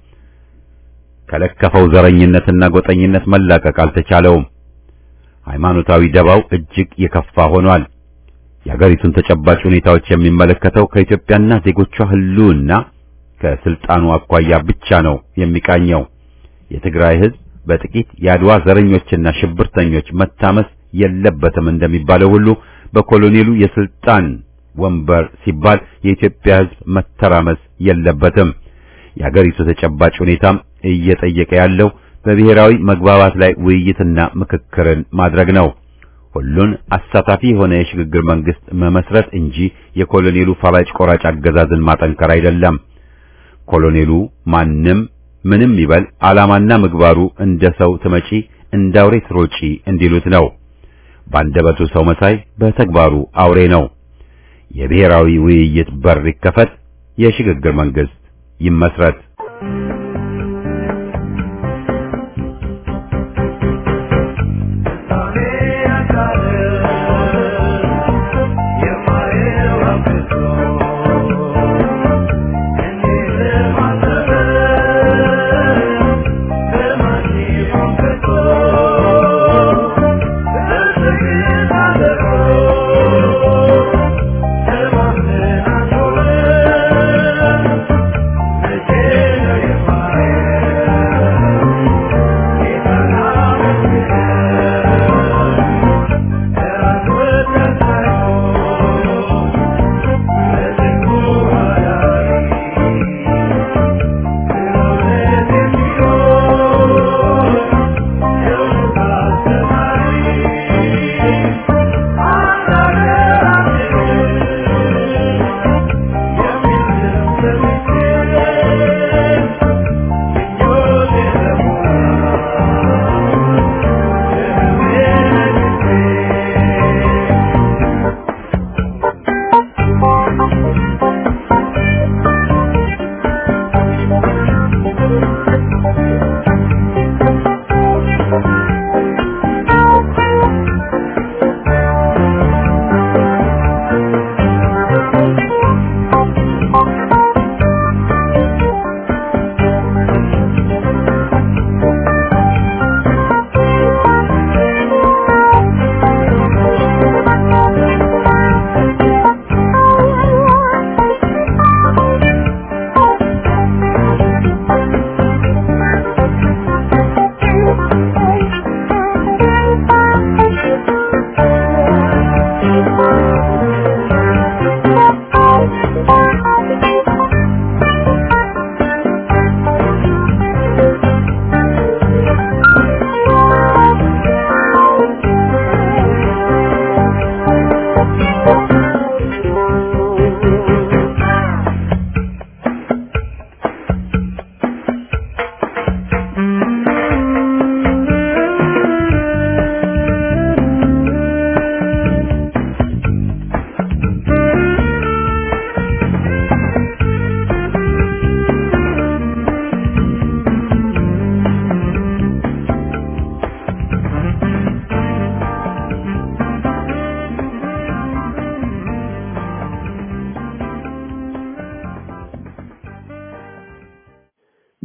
ከለከፈው ዘረኝነትና ጎጠኝነት መላቀቅ አልተቻለውም። ሃይማኖታዊ ደባው እጅግ የከፋ ሆኗል። የአገሪቱን ተጨባጭ ሁኔታዎች የሚመለከተው ከኢትዮጵያና ዜጎቿ ህልውና ከስልጣኑ አኳያ ብቻ ነው የሚቃኘው። የትግራይ ህዝብ በጥቂት የአድዋ ዘረኞችና ሽብርተኞች መታመስ የለበትም እንደሚባለው ሁሉ በኮሎኔሉ የስልጣን ወንበር ሲባል የኢትዮጵያ ህዝብ መተራመስ የለበትም። የአገሪቱ ተጨባጭ ሁኔታም እየጠየቀ ያለው በብሔራዊ መግባባት ላይ ውይይትና ምክክርን ማድረግ ነው። ሁሉን አሳታፊ የሆነ የሽግግር መንግስት መመስረት እንጂ የኮሎኔሉ ፈላጭ ቆራጭ አገዛዝን ማጠንከር አይደለም። ኮሎኔሉ ማንም ምንም ይበል ዓላማና ምግባሩ እንደ ሰው ትመጪ እንደ አውሬ ትሮጪ እንዲሉት ነው። ባንደበቱ ሰው መሳይ፣ በተግባሩ አውሬ ነው። የብሔራዊ ውይይት በር ይከፈት፣ የሽግግር መንግስት ይመስረት። Yeah.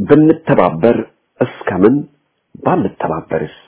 ብንተባበር እስከምን ባንተባበርስ?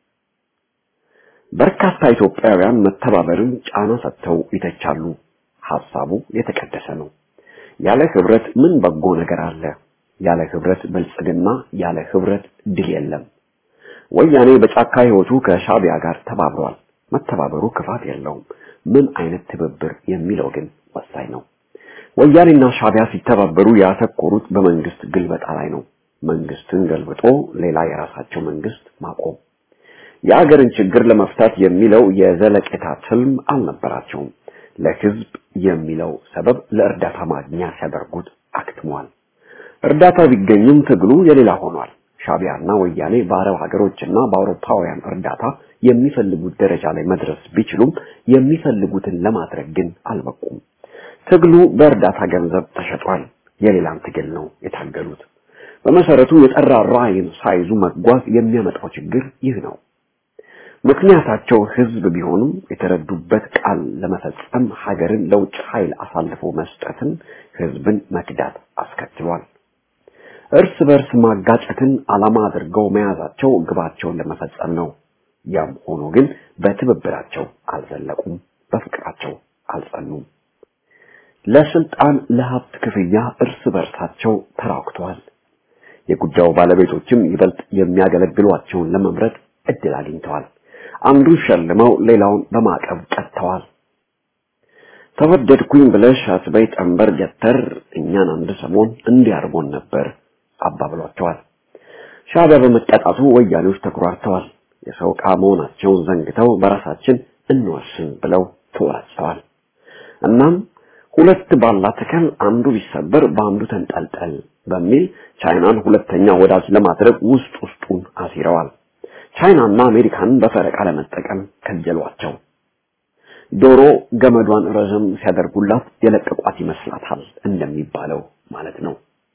በርካታ ኢትዮጵያውያን መተባበርን ጫና ሰጥተው ይተቻሉ። ሐሳቡ የተቀደሰ ነው። ያለ ህብረት ምን በጎ ነገር አለ? ያለ ህብረት ብልጽግና፣ ያለ ህብረት ድል የለም። ወያኔ በጫካ ህይወቱ ከሻቢያ ጋር ተባብሯል። መተባበሩ ክፋት የለውም። ምን አይነት ትብብር የሚለው ግን ወሳኝ ነው። ወያኔና ሻቢያ ሲተባበሩ ያተኮሩት በመንግስት ግልበጣ ላይ ነው። መንግስትን ገልብጦ ሌላ የራሳቸው መንግስት ማቆም። የአገርን ችግር ለመፍታት የሚለው የዘለቄታ ትልም አልነበራቸውም። ለህዝብ የሚለው ሰበብ ለእርዳታ ማግኛ ሲያደርጉት አክትሟል። እርዳታ ቢገኝም ትግሉ የሌላ ሆኗል። ሻቢያና ወያኔ በአረብ ሀገሮችና በአውሮፓውያን እርዳታ የሚፈልጉት ደረጃ ላይ መድረስ ቢችሉም የሚፈልጉትን ለማድረግ ግን አልበቁም። ትግሉ በእርዳታ ገንዘብ ተሸጧል። የሌላን ትግል ነው የታገሉት። በመሰረቱ የጠራ ራዕይን ሳይዙ መጓዝ የሚያመጣው ችግር ይህ ነው። ምክንያታቸው ህዝብ ቢሆንም የተረዱበት ቃል ለመፈጸም ሀገርን ለውጭ ኃይል አሳልፎ መስጠትን ህዝብን መክዳት አስከትሏል። እርስ በርስ ማጋጨትን ዓላማ አድርገው መያዛቸው ግባቸውን ለመፈጸም ነው። ያም ሆኖ ግን በትብብራቸው አልዘለቁም፣ በፍቅራቸው አልጸኑም። ለስልጣን ለሀብት ክፍያ እርስ በርሳቸው ተራክተዋል። የጉዳዩ ባለቤቶችም ይበልጥ የሚያገለግሏቸውን ለመምረጥ እድል አግኝተዋል። አንዱን ሸልመው ሌላውን በማዕቀብ ቀጥተዋል። ተወደድኩኝ ብለሽ አትበይ ጠንበር ገተር እኛን አንድ ሰሞን እንዲያርጎን ነበር አባብሏቸዋል። ሻዕቢያ በመቀጣቱ ወያኔዎች ተኩራርተዋል። የሰው ዕቃ መሆናቸውን ዘንግተው በራሳችን እንወስን ብለው ተወራጭተዋል። እናም ሁለት ባላ ተከል አንዱ ቢሰበር በአንዱ ተንጠልጠል በሚል ቻይናን ሁለተኛ ወዳጅ ለማድረግ ውስጥ ውስጡን አሲረዋል። ቻይናና አሜሪካንን በፈረቃ ለመጠቀም ከጀሏቸው። ዶሮ ገመዷን ረዘም ሲያደርጉላት የለቀቋት ይመስላታል እንደሚባለው ማለት ነው።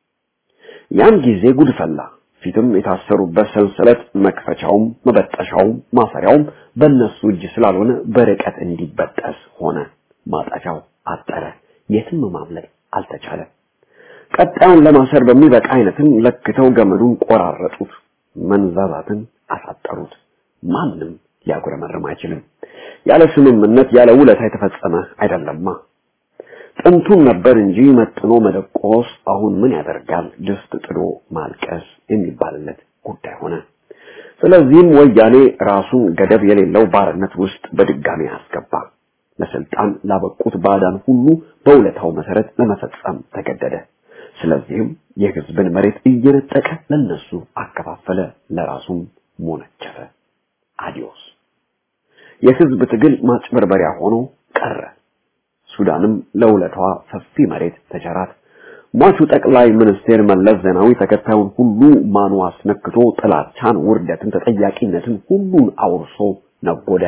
ያን ጊዜ ጉድ ፈላ። ፊትም የታሰሩበት ሰንሰለት መክፈቻውም መበጠሻውም ማሰሪያውም በእነሱ እጅ ስላልሆነ በርቀት እንዲበጠስ ሆነ። ማጠፊያው አጠረ። የትም ማምለጥ አልተቻለም። ቀጣዩን ለማሰር በሚበቃ አይነትም ለክተው ገመዱን ቆራረጡት። መንዛዛትን አሳጠሩት። ማንም ሊያጉረመርም አይችልም። ያለ ስምምነት ያለ ውለታ የተፈጸመ አይደለማ። ጥንቱን ነበር እንጂ መጥኖ መደቆስ አሁን ምን ያደርጋል ድስት ጥዶ ማልቀስ የሚባልለት ጉዳይ ሆነ። ስለዚህም ወያኔ ራሱን ገደብ የሌለው ባርነት ውስጥ በድጋሚ አስገባ። ለስልጣን ላበቁት ባዕዳን ሁሉ በውለታው መሰረት ለመፈጸም ተገደደ። ስለዚህም የህዝብን መሬት እየነጠቀ ለነሱ አከፋፈለ፣ ለራሱም ሞነጨፈ። አዲዮስ የህዝብ ትግል ማጭበርበሪያ ሆኖ ቀረ። ሱዳንም ለውለታዋ ሰፊ መሬት ተቸራት። ሟቹ ጠቅላይ ሚኒስቴር መለስ ዜናዊ ተከታዩን ሁሉ ማኑ አስነክቶ ጥላቻን፣ ውርደትን፣ ተጠያቂነትን ሁሉን አውርሶ ነጎደ።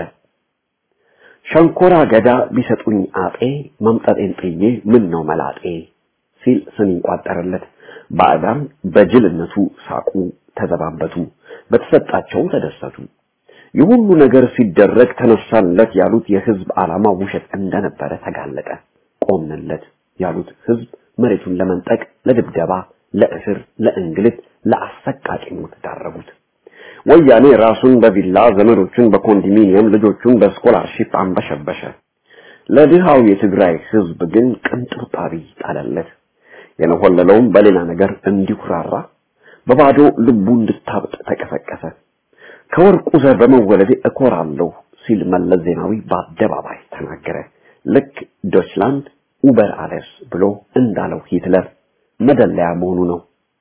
ሸንኮራ አገዳ ቢሰጡኝ አጤ መምጠጤን ጥዬ ምን ነው መላጤ ሲል ስም ይቋጠርለት። ባዕዳን በጅልነቱ ሳቁ፣ ተዘባበቱ፣ በተሰጣቸው ተደሰቱ። የሁሉ ነገር ሲደረግ ተነሳለት ያሉት የህዝብ ዓላማ ውሸት እንደነበረ ተጋለጠ። ቆምንለት ያሉት ህዝብ መሬቱን ለመንጠቅ፣ ለድብደባ፣ ለእስር፣ ለእንግልት፣ ለአሰቃቂ ሞት ዳረጉት። ወያኔ ራሱን በቪላ ዘመዶቹን በኮንዶሚኒየም ልጆቹን በስኮላርሺፕ አንበሸበሸ። ለድሃው የትግራይ ህዝብ ግን ቅንጥብጣቢ ጣለለት። የነሆለለውም በሌላ ነገር እንዲኩራራ በባዶ ልቡ እንድታብጥ ተቀሰቀሰ። ከወርቁ ዘር በመወለዴ እኮራለሁ ሲል መለስ ዜናዊ በአደባባይ ተናገረ። ልክ ዶችላንድ ኡበር አለስ ብሎ እንዳለው ሂትለር መደለያ መሆኑ ነው።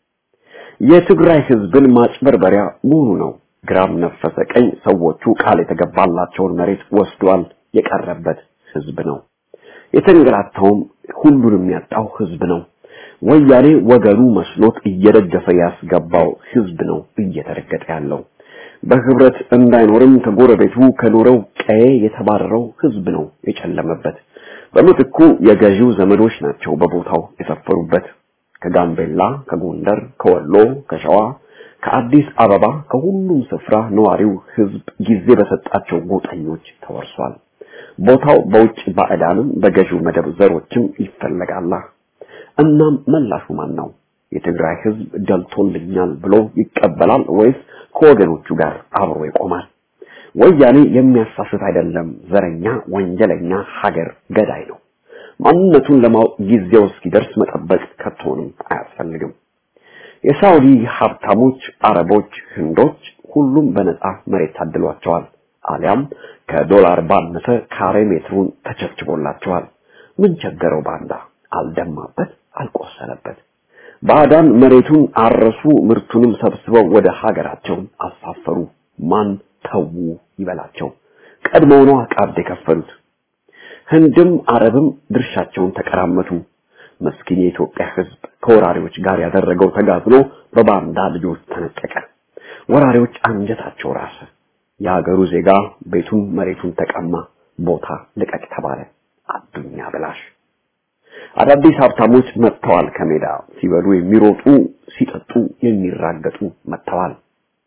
የትግራይ ህዝብን ማጭበርበሪያ መሆኑ ነው። ግራም ነፈሰ ቀኝ ሰዎቹ ቃል የተገባላቸውን መሬት ወስዷል። የቀረበት ህዝብ ነው። የተንገላታውም ሁሉንም ያጣው ህዝብ ነው። ወያኔ ወገኑ መስሎት እየደገፈ ያስገባው ህዝብ ነው እየተረገጠ ያለው። በህብረት እንዳይኖርም ከጎረቤቱ ከኖረው ቀዬ የተባረረው ህዝብ ነው የጨለመበት። በምትኩ የገዢው ዘመዶች ናቸው በቦታው የሰፈሩበት። ከጋምቤላ፣ ከጎንደር፣ ከወሎ፣ ከሸዋ፣ ከአዲስ አበባ ከሁሉም ስፍራ ነዋሪው ህዝብ ጊዜ በሰጣቸው ጎጠኞች ተወርሷል። ቦታው በውጭ ባዕዳንም በገዢው መደብ ዘሮችም ይፈለጋላ። እናም መላሹ ማን ነው? የትግራይ ህዝብ ደልቶልኛል ብሎ ይቀበላል ወይስ ከወገኖቹ ጋር አብሮ ይቆማል? ወያኔ የሚያሳስት አይደለም፣ ዘረኛ፣ ወንጀለኛ፣ ሀገር ገዳይ ነው። ማንነቱን ለማወቅ ጊዜው እስኪደርስ መጠበቅ ከቶንም አያስፈልግም። የሳውዲ ሀብታሞች፣ አረቦች፣ ህንዶች ሁሉም በነፃ መሬት ታድሏቸዋል። አሊያም ከዶላር ባነሰ ካሬ ሜትሩን ተቸብችቦላቸዋል። ምን ቸገረው ባንዳ? አልደማበት፣ አልቆሰለበት። ባዕዳን መሬቱን አረሱ፣ ምርቱንም ሰብስበው ወደ ሀገራቸው አሳፈሩ። ማን ተዉ ይበላቸው? ቀድሞው ነው ቀብድ የከፈሉት። ህንድም አረብም ድርሻቸውን ተቀራመቱ። መስኪን የኢትዮጵያ ህዝብ ከወራሪዎች ጋር ያደረገው ተጋድሎ በባንዳ ልጆች ተነጠቀ። ወራሪዎች አንጀታቸው ራሰ። የሀገሩ ዜጋ ቤቱን መሬቱን ተቀማ። ቦታ ልቀቅ ተባለ። አዱኛ ብላሽ አዳዲስ ሀብታሞች መጥተዋል። ከሜዳ ሲበሉ የሚሮጡ ሲጠጡ የሚራገጡ መጥተዋል።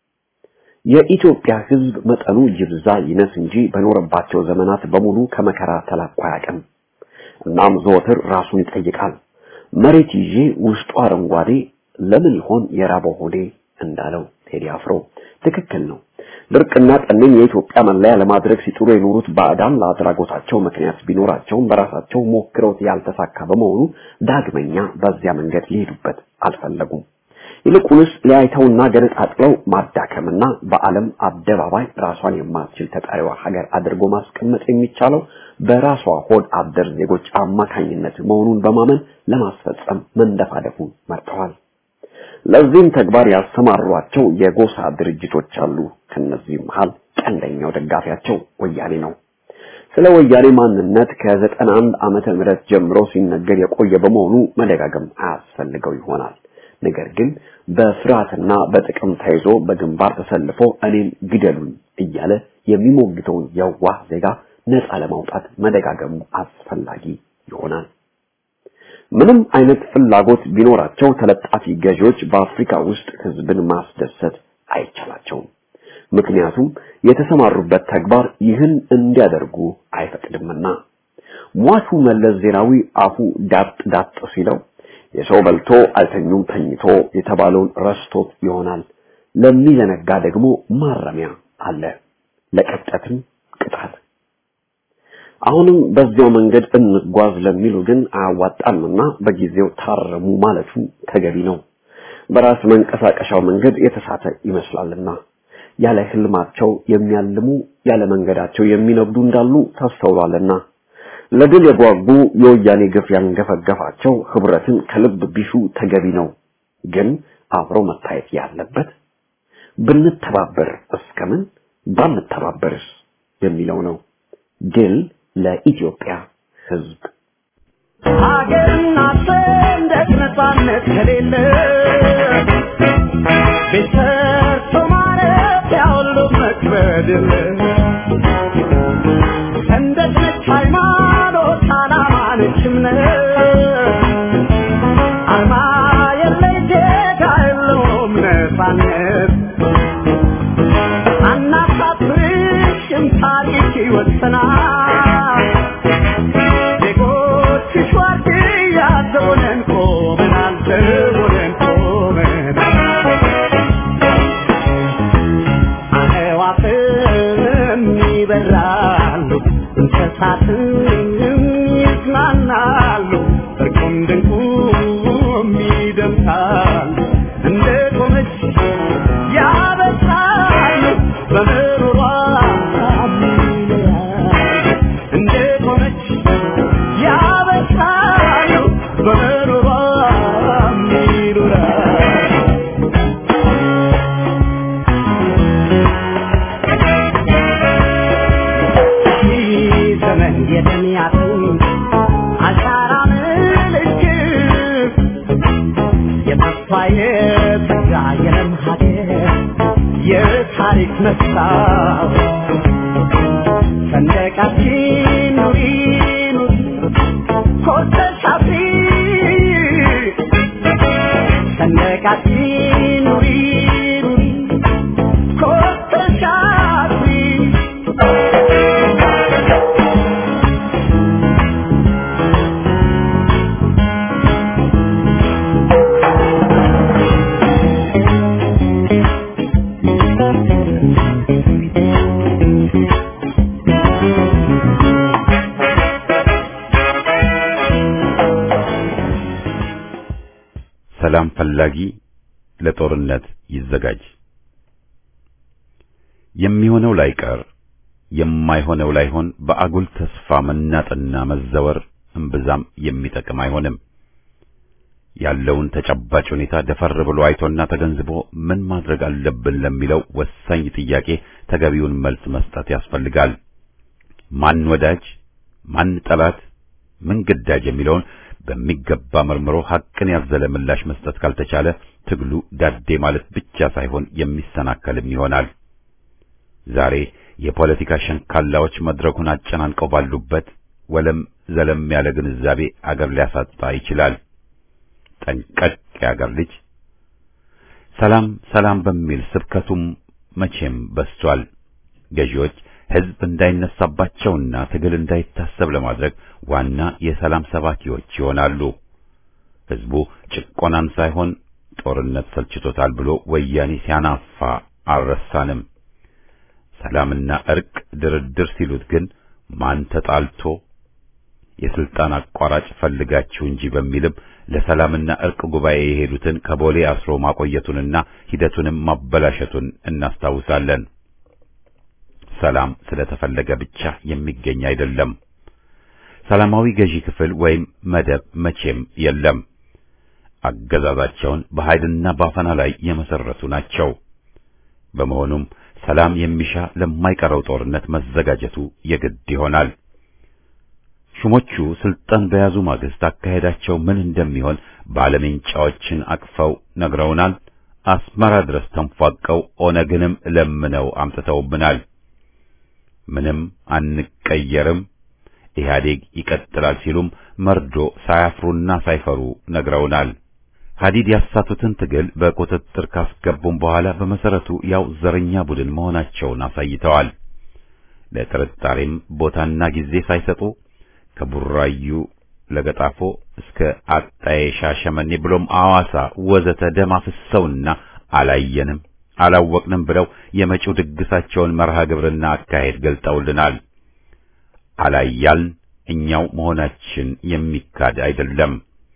የኢትዮጵያ ህዝብ መጠኑ ይብዛ ይነስ እንጂ በኖረባቸው ዘመናት በሙሉ ከመከራ ተላቆ አያውቅም። እናም ዘወትር ራሱን ይጠይቃል። መሬት ይዤ ውስጡ አረንጓዴ ለምን ይሆን የራበው ሆዴ እንዳለው ቴዲ አፍሮ ትክክል ነው። ድርቅና ጠኔን የኢትዮጵያ መለያ ለማድረግ ሲጥሩ የኖሩት ባዕዳን ለአድራጎታቸው ምክንያት ቢኖራቸውም በራሳቸው ሞክረውት ያልተሳካ በመሆኑ ዳግመኛ በዚያ መንገድ ሊሄዱበት አልፈለጉም። ይልቁንስ ሊያይተውና ገነጣጥለው ማዳከምና በዓለም አደባባይ ራሷን የማትችል ተጠሪዋ ሀገር አድርጎ ማስቀመጥ የሚቻለው በራሷ ሆድ አደር ዜጎች አማካኝነት መሆኑን በማመን ለማስፈጸም መንደፋደፉን መርጠዋል። ለዚህም ተግባር ያሰማሯቸው የጎሳ ድርጅቶች አሉ። ከነዚህም መሃል ቀንደኛው ደጋፊያቸው ወያኔ ነው። ስለ ወያኔ ማንነት ከዘጠና አንድ ዓመተ ምህረት ጀምሮ ሲነገር የቆየ በመሆኑ መደጋገም አያስፈልገው ይሆናል። ነገር ግን በፍርሃትና በጥቅም ተይዞ በግንባር ተሰልፎ እኔን ግደሉኝ እያለ የሚሞግተውን የዋህ ዜጋ ነፃ ለማውጣት መደጋገሙ አስፈላጊ ይሆናል። ምንም አይነት ፍላጎት ቢኖራቸው ተለጣፊ ገዢዎች በአፍሪካ ውስጥ ህዝብን ማስደሰት አይቻላቸውም። ምክንያቱም የተሰማሩበት ተግባር ይህን እንዲያደርጉ አይፈቅድምና። ሟቹ መለስ ዜናዊ አፉ ዳጥ ዳጥ ሲለው የሰው በልቶ አልተኙም ተኝቶ የተባለውን ረስቶት ይሆናል። ለሚዘነጋ ደግሞ ማረሚያ አለ፣ ለቀጠትም ቅጣት። አሁንም በዚያው መንገድ እንጓዝ ለሚሉ ግን አያዋጣምና በጊዜው ታረሙ ማለቱ ተገቢ ነው። በራስ መንቀሳቀሻው መንገድ የተሳተ ይመስላልና ያለ ህልማቸው የሚያልሙ ያለ መንገዳቸው የሚነግዱ እንዳሉ ተስተውሏልና ለድል የጓጉ የወያኔ ግፍ ያንገፈገፋቸው ህብረትን ከልብ ቢሹ ተገቢ ነው። ግን አብሮ መታየት ያለበት ብንተባበር እስከምን ባንተባበርስ የሚለው ነው። ድል ለኢትዮጵያ ህዝብ። ሀገርና ሰንደቅ ነፃነት ከሌለ ቤት ሰርቶ ማረፊያ ሁሉ መክበድ የለ ሰንደቅ ነች ሃይማኖት፣ ዓላማ ነች እምነት አርማ የለይ ዜጋ የለውም ነፃነት አናሳፍርሽም ታሪክ ይወሰናል ዜጎችሽ ዋርድያ ዘቦነን ቆመናል ዘቦነን ቆመናል አዕዋፍም ይበራሉ እንስሳትም ይዝናናሉ እርቁም ድንቁም ይደምሳሉ እንደ ቆመች ያበስራሉ በምሮሯ ይኖራሉ እንደ ቆመች ያበስራሉ በምሮሯ ይኖራሉ ዘመን የደሚያትን አሻራ ምልክት የተስፋ የተጋ የለም ሀገር የታሪክ መስታወት ሰንደቃችን ኑሪ ኑሪ ኮርተሽ አብሪ ሰንደቃችን ኑሪ ኑሪ ኮርተሽ አብሪ ሰላም ፈላጊ ለጦርነት ይዘጋጅ። የሚሆነው ላይቀር የማይሆነው ላይሆን በአጉል ተስፋ መናጥና መዘወር እምብዛም የሚጠቅም አይሆንም። ያለውን ተጨባጭ ሁኔታ ደፈር ብሎ አይቶና ተገንዝቦ ምን ማድረግ አለብን ለሚለው ወሳኝ ጥያቄ ተገቢውን መልስ መስጠት ያስፈልጋል። ማን ወዳጅ፣ ማን ጠላት፣ ምን ግዳጅ የሚለውን በሚገባ መርምሮ ሐቅን ያዘለ ምላሽ መስጠት ካልተቻለ ትግሉ ዳዴ ማለት ብቻ ሳይሆን የሚሰናከልም ይሆናል። ዛሬ የፖለቲካ ሸንካላዎች መድረኩን አጨናንቀው ባሉበት ወለም ዘለም ያለ ግንዛቤ አገር ሊያሳጣ ይችላል። ጠንቀቅ የአገር ልጅ ሰላም ሰላም በሚል ስብከቱም መቼም በስቷል። ገዢዎች ሕዝብ እንዳይነሳባቸውና ትግል እንዳይታሰብ ለማድረግ ዋና የሰላም ሰባኪዎች ይሆናሉ። ሕዝቡ ጭቆናን ሳይሆን ጦርነት ሰልችቶታል ብሎ ወያኔ ሲያናፋ አልረሳንም። ሰላምና እርቅ ድርድር ሲሉት ግን ማን ተጣልቶ የስልጣን አቋራጭ ፈልጋችሁ እንጂ በሚልም ለሰላምና እርቅ ጉባኤ የሄዱትን ከቦሌ አስሮ ማቆየቱንና ሂደቱንም ማበላሸቱን እናስታውሳለን። ሰላም ስለተፈለገ ብቻ የሚገኝ አይደለም። ሰላማዊ ገዢ ክፍል ወይም መደብ መቼም የለም። አገዛዛቸውን በኃይልና ባፈና ላይ የመሰረቱ ናቸው። በመሆኑም ሰላም የሚሻ ለማይቀረው ጦርነት መዘጋጀቱ የግድ ይሆናል። ሹሞቹ ስልጣን በያዙ ማግስት አካሄዳቸው ምን እንደሚሆን ባለሜንጫዎችን አቅፈው ነግረውናል። አስመራ ድረስ ተንፏቀው ኦነግንም ለምነው አምጥተውብናል። ምንም አንቀየርም፣ ኢህአዴግ ይቀጥላል ሲሉም መርዶ ሳያፍሩና ሳይፈሩ ነግረውናል። ሀዲድ ያሳቱትን ትግል በቁጥጥር ካስገቡም በኋላ በመሰረቱ ያው ዘረኛ ቡድን መሆናቸውን አሳይተዋል። ለጥርጣሬም ቦታና ጊዜ ሳይሰጡ ከቡራዩ ለገጣፎ እስከ አጣዬ ሻሸመኔ ብሎም አዋሳ ወዘተ ደም አፍሰውና አላየንም አላወቅንም ብለው የመጪው ድግሳቸውን መርሃ ግብርና አካሄድ ገልጠውልናል። አላያልን እኛው መሆናችን የሚካድ አይደለም።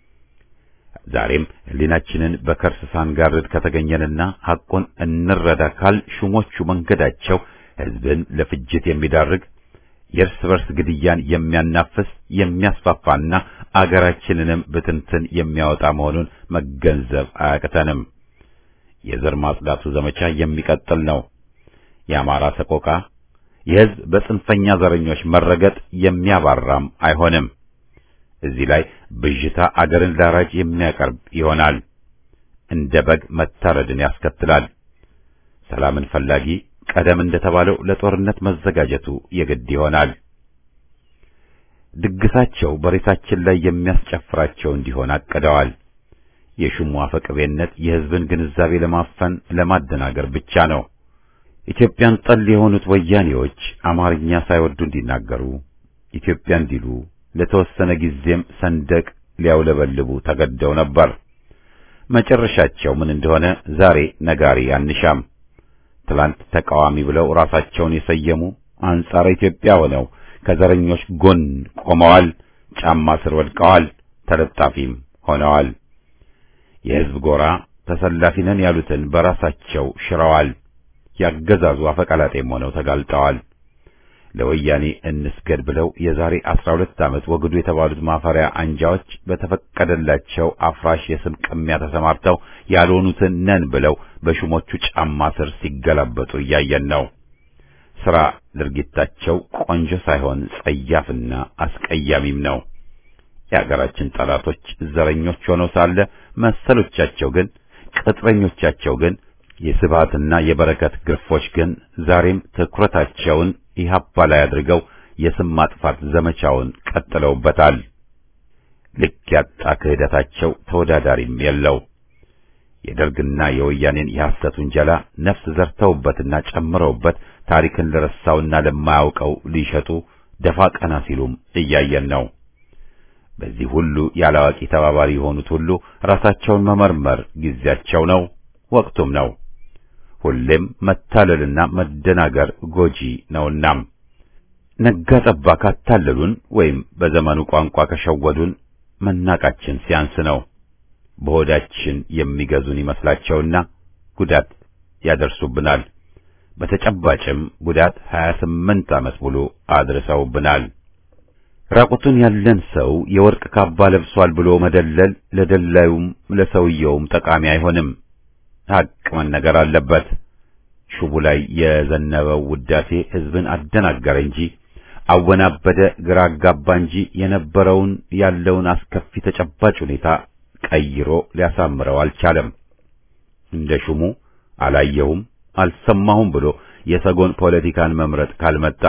ዛሬም ሕሊናችንን በከርስ ሳንጋርድ ከተገኘንና ሐቁን እንረዳ ካል ሹሞቹ መንገዳቸው ሕዝብን ለፍጅት የሚዳርግ የእርስ በርስ ግድያን የሚያናፍስ የሚያስፋፋና አገራችንንም ብትንትን የሚያወጣ መሆኑን መገንዘብ አያቅተንም። የዘር ማጽዳቱ ዘመቻ የሚቀጥል ነው። የአማራ ሰቆቃ የሕዝብ በጽንፈኛ ዘረኞች መረገጥ የሚያባራም አይሆንም። እዚህ ላይ ብዥታ አገርን ላራጅ የሚያቀርብ ይሆናል። እንደ በግ መታረድን ያስከትላል። ሰላምን ፈላጊ ቀደም እንደተባለው ለጦርነት መዘጋጀቱ የግድ ይሆናል። ድግሳቸው በሬሳችን ላይ የሚያስጨፍራቸው እንዲሆን አቅደዋል። የሹሙ አፈቅቤነት የሕዝብን ግንዛቤ ለማፈን ለማደናገር ብቻ ነው። ኢትዮጵያን ጠል የሆኑት ወያኔዎች አማርኛ ሳይወዱ እንዲናገሩ ኢትዮጵያ እንዲሉ ለተወሰነ ጊዜም ሰንደቅ ሊያውለበልቡ ተገደው ነበር። መጨረሻቸው ምን እንደሆነ ዛሬ ነጋሪ አንሻም። ትላንት ተቃዋሚ ብለው ራሳቸውን የሰየሙ አንጻረ ኢትዮጵያ ሆነው ከዘረኞች ጎን ቆመዋል፣ ጫማ ስር ወድቀዋል፣ ተለጣፊም ሆነዋል። የሕዝብ ጎራ ተሰላፊ ነን ያሉትን በራሳቸው ሽረዋል። ያገዛዙ አፈቀላጤም ሆነው ተጋልጠዋል። ለወያኔ እንስገድ ብለው የዛሬ አስራ ሁለት ዓመት ወግዱ የተባሉት ማፈሪያ አንጃዎች በተፈቀደላቸው አፍራሽ የስም ቅሚያ ተሰማርተው ያልሆኑትን ነን ብለው በሹሞቹ ጫማ ስር ሲገላበጡ እያየን ነው። ሥራ ድርጊታቸው ቆንጆ ሳይሆን ጸያፍና አስቀያሚም ነው። የአገራችን ጠላቶች ዘረኞች ሆነው ሳለ መሰሎቻቸው ግን ቅጥረኞቻቸው ግን የስብሃትና የበረከት ግርፎች ግን ዛሬም ትኩረታቸውን ኢህአፓ ላይ አድርገው የስም ማጥፋት ዘመቻውን ቀጥለውበታል። ልክ ያጣ ክህደታቸው ተወዳዳሪም የለው። የደርግና የወያኔን የሐሰት ውንጀላ ነፍስ ዘርተውበትና ጨምረውበት ታሪክን ለረሳውና ለማያውቀው ሊሸጡ ደፋ ቀና ሲሉም እያየን ነው። በዚህ ሁሉ ያላዋቂ ተባባሪ የሆኑት ሁሉ ራሳቸውን መመርመር ጊዜያቸው ነው፣ ወቅቱም ነው። ሁሌም መታለልና መደናገር ጎጂ ነውና ነጋ ጠባ ካታለሉን ወይም በዘመኑ ቋንቋ ከሸወዱን መናቃችን ሲያንስ ነው። በሆዳችን የሚገዙን ይመስላቸውና ጉዳት ያደርሱብናል። በተጨባጭም ጉዳት 28 ዓመት ሙሉ አድርሰውብናል። ራቁቱን ያለን ሰው የወርቅ ካባ ለብሷል ብሎ መደለል ለደላዩም ለሰውየውም ጠቃሚ አይሆንም። ሐቅ መነገር አለበት። ሹቡ ላይ የዘነበው ውዳሴ ሕዝብን አደናገረ እንጂ አወናበደ፣ ግራ አጋባ እንጂ የነበረውን ያለውን አስከፊ ተጨባጭ ሁኔታ ቀይሮ ሊያሳምረው አልቻለም። እንደ ሹሙ አላየሁም አልሰማሁም ብሎ የሰጎን ፖለቲካን መምረጥ ካልመጣ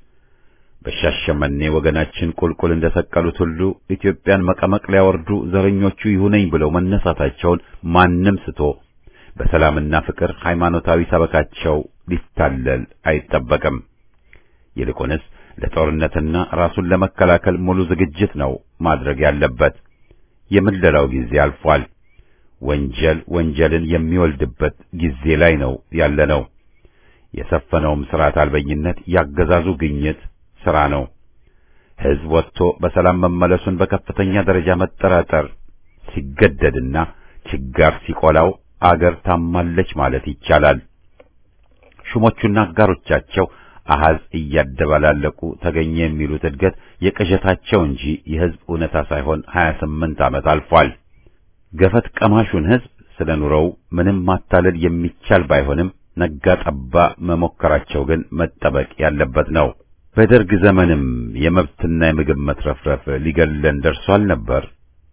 በሻሸመኔ ወገናችን ቁልቁል እንደሰቀሉት ሁሉ ኢትዮጵያን መቀመቅ ሊያወርዱ ዘረኞቹ ይሁነኝ ብለው መነሳታቸውን ማንም ስቶ በሰላምና ፍቅር ሃይማኖታዊ ሰበካቸው ሊታለል አይጠበቅም። ይልቁንስ ለጦርነትና ራሱን ለመከላከል ሙሉ ዝግጅት ነው ማድረግ ያለበት። የምለላው ጊዜ አልፏል። ወንጀል ወንጀልን የሚወልድበት ጊዜ ላይ ነው ያለነው። የሰፈነውም ስርዓት አልበኝነት ያገዛዙ ግኝት ስራ ነው። ሕዝብ ወጥቶ በሰላም መመለሱን በከፍተኛ ደረጃ መጠራጠር ሲገደድና ችጋር ሲቆላው አገር ታማለች ማለት ይቻላል። ሹሞቹና አጋሮቻቸው አሃዝ እያደባላለቁ ተገኘ የሚሉት እድገት የቅዠታቸው እንጂ የሕዝብ እውነታ ሳይሆን 28 ዓመት አልፏል። ገፈት ቀማሹን ሕዝብ ስለ ኑሮው ምንም ማታለል የሚቻል ባይሆንም ነጋ ጠባ መሞከራቸው ግን መጠበቅ ያለበት ነው። በደርግ ዘመንም የመብትና የምግብ መትረፍረፍ ሊገለን ደርሷል ነበር።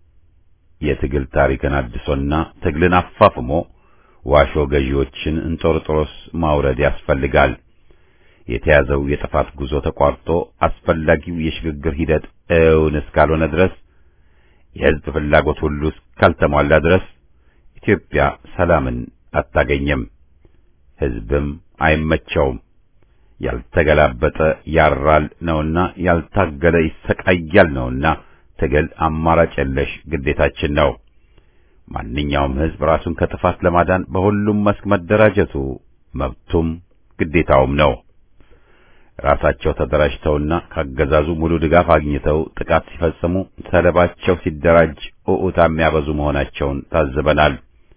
የትግል ታሪክን አድሶና ትግልን አፋፍሞ ዋሾ ገዢዎችን እንጦርጦሮስ ማውረድ ያስፈልጋል። የተያዘው የጥፋት ጉዞ ተቋርጦ አስፈላጊው የሽግግር ሂደት እውን እስካልሆነ ድረስ የሕዝብ ፍላጎት ሁሉ እስካልተሟላ ድረስ ኢትዮጵያ ሰላምን አታገኝም። ሕዝብም አይመቸውም። ያልተገላበጠ ያራል ነውና ያልታገለ ይሰቃያል ነውና ትግል አማራጭ የለሽ ግዴታችን ነው። ማንኛውም ሕዝብ ራሱን ከጥፋት ለማዳን በሁሉም መስክ መደራጀቱ መብቱም ግዴታውም ነው። ራሳቸው ተደራጅተውና ካገዛዙ ሙሉ ድጋፍ አግኝተው ጥቃት ሲፈጽሙ ሰለባቸው ሲደራጅ ኡኡታ የሚያበዙ መሆናቸውን ታዝበናል።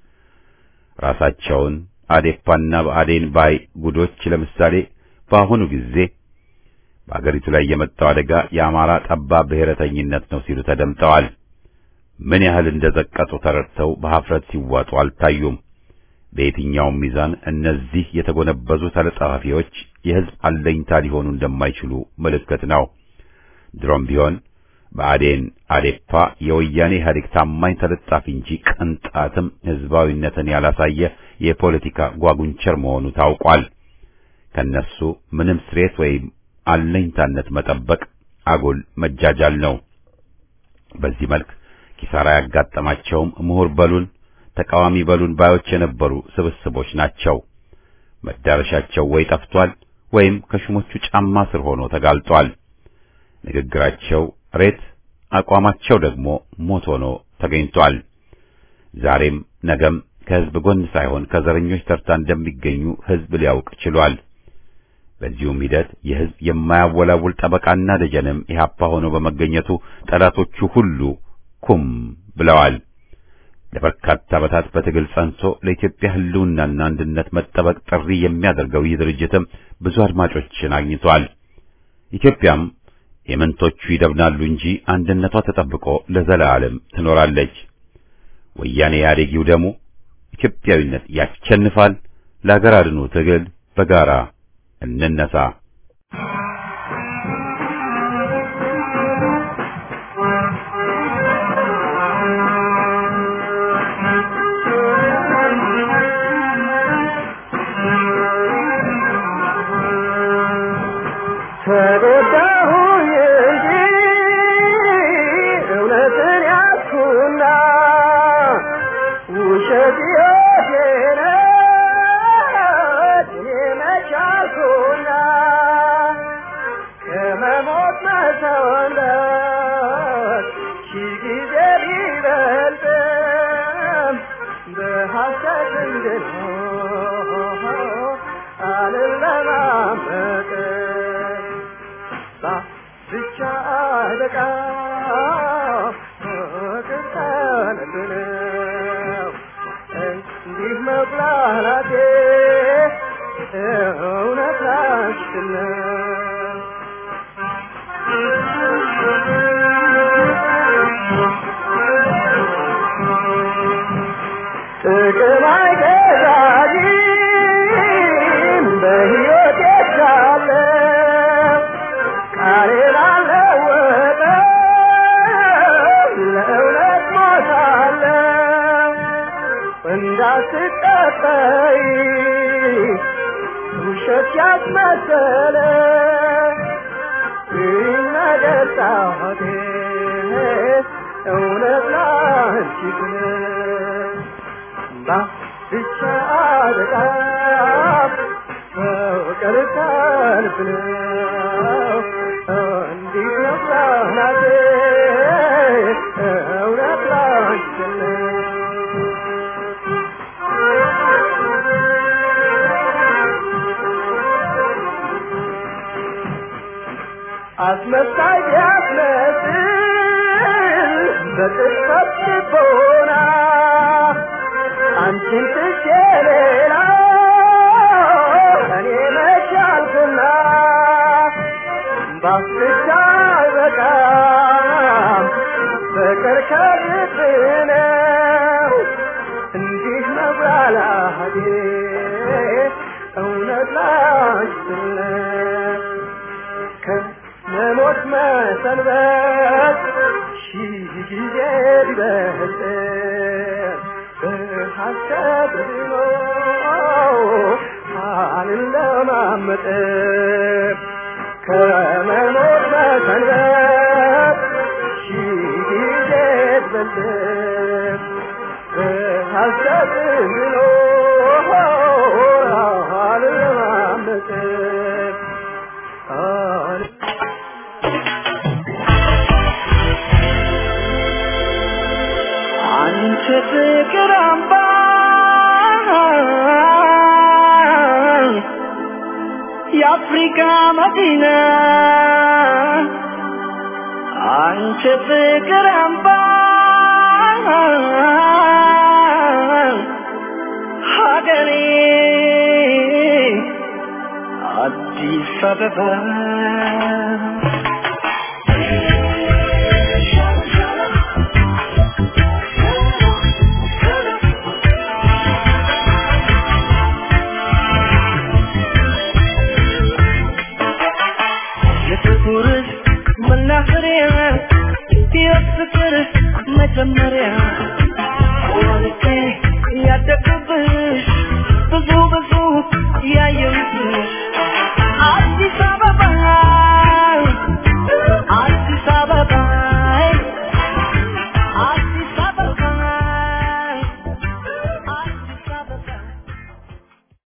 ራሳቸውን አዴፓና በአዴን ባይ ጉዶች ለምሳሌ በአሁኑ ጊዜ በአገሪቱ ላይ የመጣው አደጋ የአማራ ጠባብ ብሔረተኝነት ነው ሲሉ ተደምጠዋል። ምን ያህል እንደዘቀጡ ተረድተው በኀፍረት ሲዋጡ አልታዩም። በየትኛውም ሚዛን እነዚህ የተጎነበዙ ተለጣፊዎች የሕዝብ አለኝታ ሊሆኑ እንደማይችሉ ምልክት ነው። ድሮም ቢሆን በአዴን አዴፓ የወያኔ ኢህአዴግ ታማኝ ተለጣፊ እንጂ ቅንጣትም ሕዝባዊነትን ያላሳየ የፖለቲካ ጓጉንቸር መሆኑ ታውቋል። ከነሱ ምንም ስሬት ወይም አለኝታነት መጠበቅ አጉል መጃጃል ነው። በዚህ መልክ ኪሳራ ያጋጠማቸውም ምሁር በሉን ተቃዋሚ በሉን ባዮች የነበሩ ስብስቦች ናቸው። መዳረሻቸው ወይ ጠፍቷል ወይም ከሹሞቹ ጫማ ስር ሆኖ ተጋልጧል። ንግግራቸው ሬት፣ አቋማቸው ደግሞ ሞት ሆኖ ተገኝቷል። ዛሬም ነገም ከሕዝብ ጎን ሳይሆን ከዘረኞች ተርታ እንደሚገኙ ሕዝብ ሊያውቅ ችሏል። በዚሁም ሂደት የሕዝብ የማያወላውል ጠበቃና ደጀንም ኢህአፓ ሆኖ በመገኘቱ ጠላቶቹ ሁሉ ኩም ብለዋል። ለበርካታ ዓመታት በትግል ጸንቶ ለኢትዮጵያ ሕልውናና አንድነት መጠበቅ ጥሪ የሚያደርገው ይህ ድርጅትም ብዙ አድማጮችን አግኝቷል። ኢትዮጵያም የመንቶቹ ይደብናሉ እንጂ አንድነቷ ተጠብቆ ለዘላለም ትኖራለች። ወያኔ ኢህአዴጊው ደግሞ ኢትዮጵያዊነት ያሸንፋል። ለአገር አድኑ ትግል በጋራ እንነሳ። ተጎዳሁኝ እንጂ እውነትን ያዝኩና ውሸት ሕይወቴ ነች እኔ መች አልኩና ከመሞት መሰወንበት ሺህ ጊዜ ቢበልጥም በሐሰት እንድኖር አልለማመጥም ብቻ አለቃ ፍቅር ቀንብን መጥላላቴ እውነት ላንቺን ጥቅም አይገዛኝም በሕይወቴ ሳለ ቃሌን አልለወጥም ለእውነት ሞታለሁ እንዳትጠጠይ ውሸት ያስመሰለ ይህ ነገር ጣቴ እውነት ላንቺ ግን ብቻ በጣም ፍቅር ሰልፍ ነው እንዲህ ነው ፕላናቴ እውነት ላንቺ ነው አስመሳይ ቢያስመስል በቅጽበት ልቦና አንቺን ትቼ ሌላ እኔ መቻልኩና ባስቻ አልበቃም ፍቅር ከልብ ነው እንዲህ መብላላቴ እውነት ላንቺ ነው ከመሞት መሰንበት ሺህ ጊዜ ቢበልጥ በሐሰት ድኖ አልለማመጥ ከመሞት መሰንበት ሺህ ጊዜ ቢበልጥ በሐሰት ድኖ አልለማመጥ አንቺ ፍቅር አምባ የአፍሪካ መዲና አንቺ ፍቅር አምባ ሀገሬ አዲስ አበባ የፍቅር መናኸሪያ የፍቅር መጀመሪያ